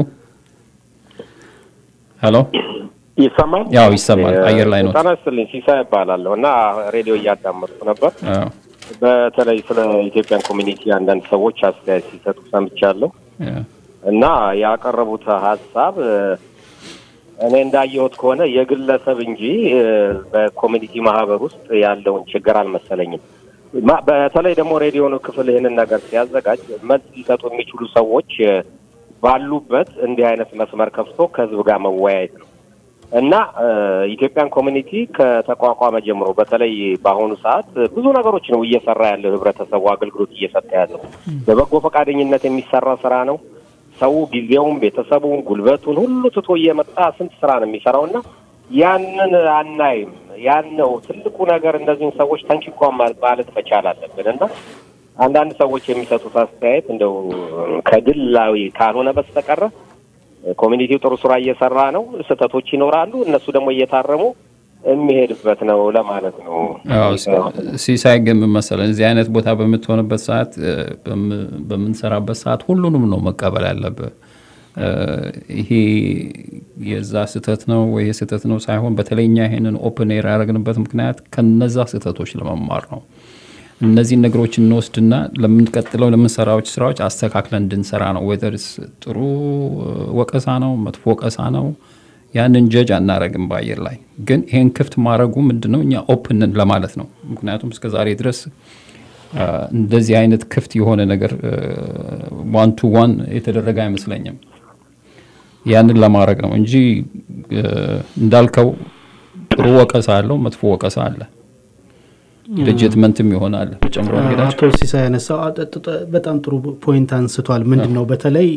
ሄሎ ይሰማል? ያው ይሰማል። አየር ላይ ነው። ጤና ይስጥልኝ። ሲሳይ እባላለሁ እና ሬዲዮ እያዳመጥኩ ነበር። በተለይ ስለ ኢትዮጵያን ኮሚኒቲ አንዳንድ ሰዎች አስተያየት ሲሰጡ ሰምቻለሁ እና ያቀረቡት ሀሳብ እኔ እንዳየሁት ከሆነ የግለሰብ እንጂ በኮሚኒቲ ማህበር ውስጥ ያለውን ችግር አልመሰለኝም። በተለይ ደግሞ ሬዲዮ ክፍል ይህንን ነገር ሲያዘጋጅ መልስ ሊሰጡ የሚችሉ ሰዎች ባሉበት እንዲህ አይነት መስመር ከፍቶ ከህዝብ ጋር መወያየት ነው እና ኢትዮጵያን ኮሚኒቲ ከተቋቋመ ጀምሮ በተለይ በአሁኑ ሰዓት ብዙ ነገሮች ነው እየሰራ ያለው ህብረተሰቡ አገልግሎት እየሰጠ ያለው በበጎ ፈቃደኝነት የሚሰራ ስራ ነው። ሰው ጊዜውን፣ ቤተሰቡን፣ ጉልበቱን ሁሉ ትቶ እየመጣ ስንት ስራ ነው የሚሰራው እና ያንን አናይም። ያን ነው ትልቁ ነገር። እነዚህን ሰዎች ተንኪኳ ማለት መቻል አለብን እና አንዳንድ ሰዎች የሚሰጡት አስተያየት እንደው ከግላዊ ካልሆነ በስተቀረ ኮሚኒቲው ጥሩ ስራ እየሰራ ነው። ስህተቶች ይኖራሉ። እነሱ ደግሞ እየታረሙ የሚሄድበት ነው ለማለት ነው። ሲሳይ ግን ምን መሰለህ፣ እዚህ አይነት ቦታ በምትሆንበት ሰዓት፣ በምንሰራበት ሰዓት ሁሉንም ነው መቀበል ያለብህ። ይሄ የዛ ስህተት ነው ወይ ስህተት ነው ሳይሆን፣ በተለይ እኛ ይሄንን ኦፕን ኤር ያደረግንበት ምክንያት ከነዛ ስህተቶች ለመማር ነው። እነዚህን ነገሮች እንወስድና ለምንቀጥለው ለምንሰራዎች ስራዎች አስተካክለን እንድንሰራ ነው። ወይዘርስ ጥሩ ወቀሳ ነው መጥፎ ወቀሳ ነው ያንን ጀጅ አናረግም በአየር ላይ ግን ይሄን ክፍት ማድረጉ ምንድን ነው እኛ ኦፕንን ለማለት ነው። ምክንያቱም እስከ ዛሬ ድረስ እንደዚህ አይነት ክፍት የሆነ ነገር ዋን ቱ ዋን የተደረገ አይመስለኝም። ያንን ለማድረግ ነው እንጂ እንዳልከው ጥሩ ወቀሳ አለው፣ መጥፎ ወቀሳ አለ። ሌጅትመንትም ይሆናል ጨምሮ አቶ ሲሳይ ያነሳው በጣም ጥሩ ፖይንት አንስቷል። ምንድን ነው በተለይ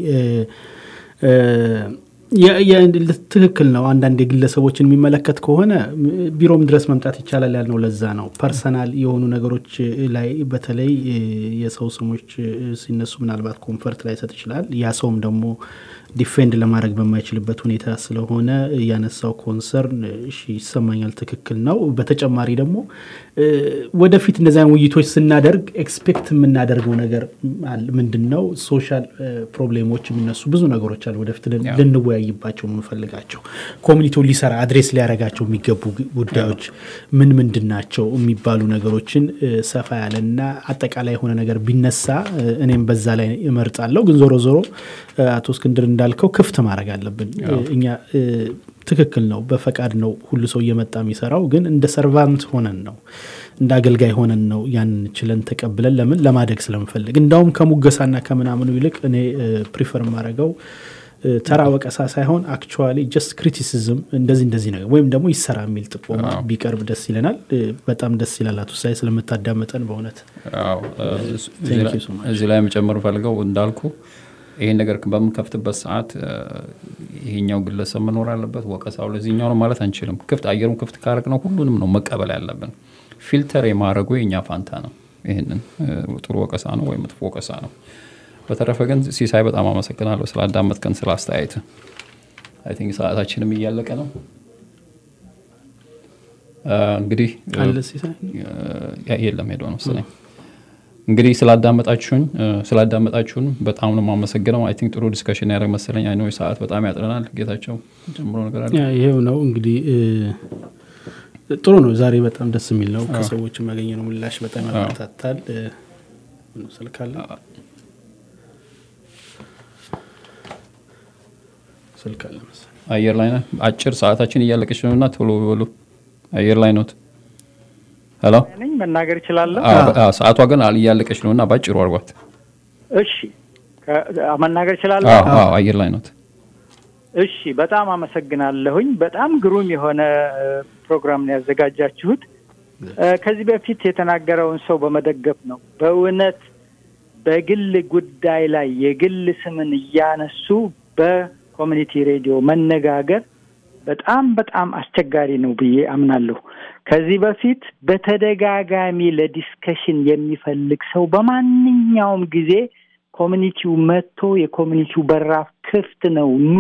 ትክክል ነው። አንዳንድ የግለሰቦችን የሚመለከት ከሆነ ቢሮም ድረስ መምጣት ይቻላል ያልነው ለዛ ነው። ፐርሰናል የሆኑ ነገሮች ላይ በተለይ የሰው ስሞች ሲነሱ ምናልባት ኮንፈርት ላይ ሰጥ ይችላል። ያ ሰውም ደግሞ ዲፌንድ ለማድረግ በማይችልበት ሁኔታ ስለሆነ ያነሳው ኮንሰርን እሺ ይሰማኛል፣ ትክክል ነው። በተጨማሪ ደግሞ እ፣ ወደፊት እንደዚያ ውይይቶች ስናደርግ ኤክስፔክት የምናደርገው ነገር አለ። ምንድን ነው ሶሻል ፕሮብሌሞች የሚነሱ ብዙ ነገሮች አሉ። ወደፊት ልን- ልንወያይባቸው የምንፈልጋቸው ኮሚኒቲው ሊሰራ አድሬስ ሊያደርጋቸው የሚገቡ ግ- ጉዳዮች ምን ምንድን ናቸው የሚባሉ ነገሮችን እ፣ ሰፋ ያለና አጠቃላይ የሆነ ነገር ቢነሳ እ፣ እኔም በዛ ላይ እመርጣለሁ። ግን ዞሮ ዞሮ እ፣ አቶ እስክንድር እንዳልከው ክፍት ማድረግ አለብን። እ፣ እኛ እ፣ ትክክል ነው፣ በፈቃድ ነው ሁሉ ሰው እየመጣ የሚሰራው። ግን እንደ ሰርቫንት ሆነን ነው እንደ አገልጋይ ሆነን ነው ያን ችለን ተቀብለን ለምን ለማደግ ስለምፈልግ እንዳውም ከሙገሳና ከምናምኑ ይልቅ እኔ ፕሪፈር የማደርገው እ፣ ተራ ወቀሳ ሳይሆን አክቹዋሊ ጀስት ክሪቲሲዝም እንደዚህ እንደዚህ ነገር ወይም ደግሞ ይሰራ የሚል ጥቆማ ቢቀርብ ደስ ይለናል። እ፣ በጣም ደስ ይላል። አቶ ሳይ ስለምታዳመጠን በእውነት አዎ፣ እ፣ እዚህ Thank ላይ- you so much። እዚህ ላይ መጨመር ፈልገው እንዳልኩ ይሄን ነገር በምንከፍትበት ሰዓት እ፣ ይሄኛው ግለሰብ መኖር አለበት፣ ወቀሳው ለዚህኛው ነው ማለት አንችልም። ክፍት አየሩን ክፍት ካረግ ነው ሁሉንም ነው መቀበል ያለብን። ፊልተር የማድረጉ የእኛ ፋንታ ነው። ይህንን እ፣ ጥሩ ወቀሳ ነው ወይም መጥፎ ወቀሳ ነው። በተረፈ ግን ሲሳይ በጣም አመሰግናለሁ ስላዳመጥከን፣ ስለ አስተያየት። አይ ቲንክ ሰዓታችንም እያለቀ ነው። እ፣ እንግዲህ እ፣ አለ ሲሳይ? ያ- የለም ሄዶ ነው መሰለኝ። እንግዲህ ስላዳመጣችሁኝ እ፣ ስላዳመጣችሁን በጣም ነው የማመሰግነው። አይ ቲንክ ጥሩ ዲስከሽን ያደረግ መሰለኝ። አይ ኖ ሰዓት በጣም ያጥረናል። ጌታቸው ጨምሮ ነገር አለ? ያ ይሄው ነው እንግዲህ እ፣ ጥሩ ነው። ዛሬ በጣም ደስ የሚል ነው። ከሰዎች ያገኘነው ምላሽ በጣም ያበረታታል። እ፣ ምን ነው ስልክ አለ? ስልክ አለ መሰለኝ። አየር ላይ ነህ? አጭር ሰዓታችን እያለቀች ነው እና ቶሎ በሉ። አየር ላይ ኖት? ሄሎ ነኝ መናገር እችላለሁ። አዎ፣ አዎ፣ ሰዓቷ ግን አል- እያለቀች ነው እና ባጭሩ አርጓት። እሺ ከ- መናገር እችላለሁ። አዎ፣ አዎ፣ አየር ላይ ኖት? እሺ በጣም አመሰግናለሁኝ። በጣም ግሩም የሆነ እ፣ ፕሮግራም ነው ያዘጋጃችሁት። እ፣ ከዚህ በፊት የተናገረውን ሰው በመደገፍ ነው። በእውነት በግል ጉዳይ ላይ የግል ስምን እያነሱ በኮሚኒቲ ሬዲዮ መነጋገር በጣም በጣም አስቸጋሪ ነው ብዬ አምናለሁ። ከዚህ በፊት በተደጋጋሚ ለዲስከሽን የሚፈልግ ሰው በማንኛውም ጊዜ ኮሚኒቲው መጥቶ የኮሚኒቲው በራፍ ክፍት ነው ኑ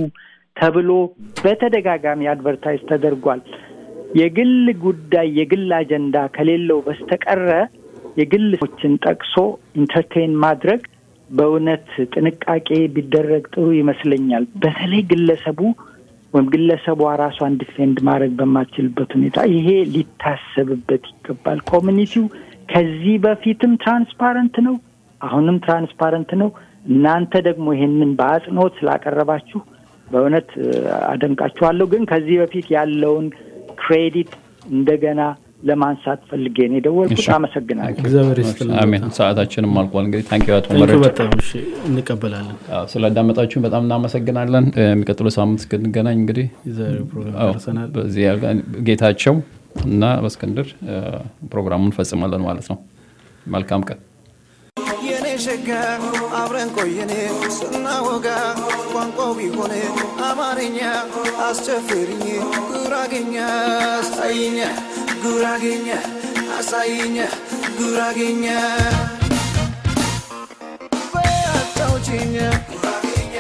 ተብሎ በተደጋጋሚ አድቨርታይዝ ተደርጓል። የግል ጉዳይ የግል አጀንዳ ከሌለው በስተቀረ የግል ሰዎችን ጠቅሶ ኢንተርቴን ማድረግ በእውነት ጥንቃቄ ቢደረግ ጥሩ ይመስለኛል። በተለይ ግለሰቡ ወይም ግለሰቧ ራሷን ዲፌንድ ማድረግ በማትችልበት ሁኔታ ይሄ ሊታሰብበት ይገባል። ኮሚኒቲው ከዚህ በፊትም ትራንስፓረንት ነው፣ አሁንም ትራንስፓረንት ነው። እናንተ ደግሞ ይሄንን በአጽንኦት ስላቀረባችሁ በእውነት እ፣ አደንቃችኋለሁ። ግን ከዚህ በፊት ያለውን ክሬዲት እንደገና ለማንሳት ፈልጌ ነው የደወልኩት። እሺ። አመሰግናለሁ። እግዚአብሔር ይስጥልን። አሜን። ሰዓታችንም አልቋል። እንግዲህ ታንኪ አቶ ታንኪ መረጃ በጣም እሺ፣ እንቀበላለን። አዎ፣ ስላዳመጣችሁን በጣም እናመሰግናለን። እ፣ የሚቀጥለው ሳምንት እስክንገናኝ እንግዲህ የዛሬው ፕሮግራም አዎ፣ ደርሰናል። በዚህ ያልጋ- ጌታቸው እና በእስክንድር እ፣ ፕሮግራሙን እንፈጽማለን ማለት ነው። መልካም ቀን። የኔ ሸጋ አብረን ቆየን ስናወጋ ቋንቋው ቢሆን አማርኛ አስቸፍርኝ ጉራጌኛ አሳይኛ ጉራጌኛ አሳይኛ ጉራጌኛ በያጫውችኛ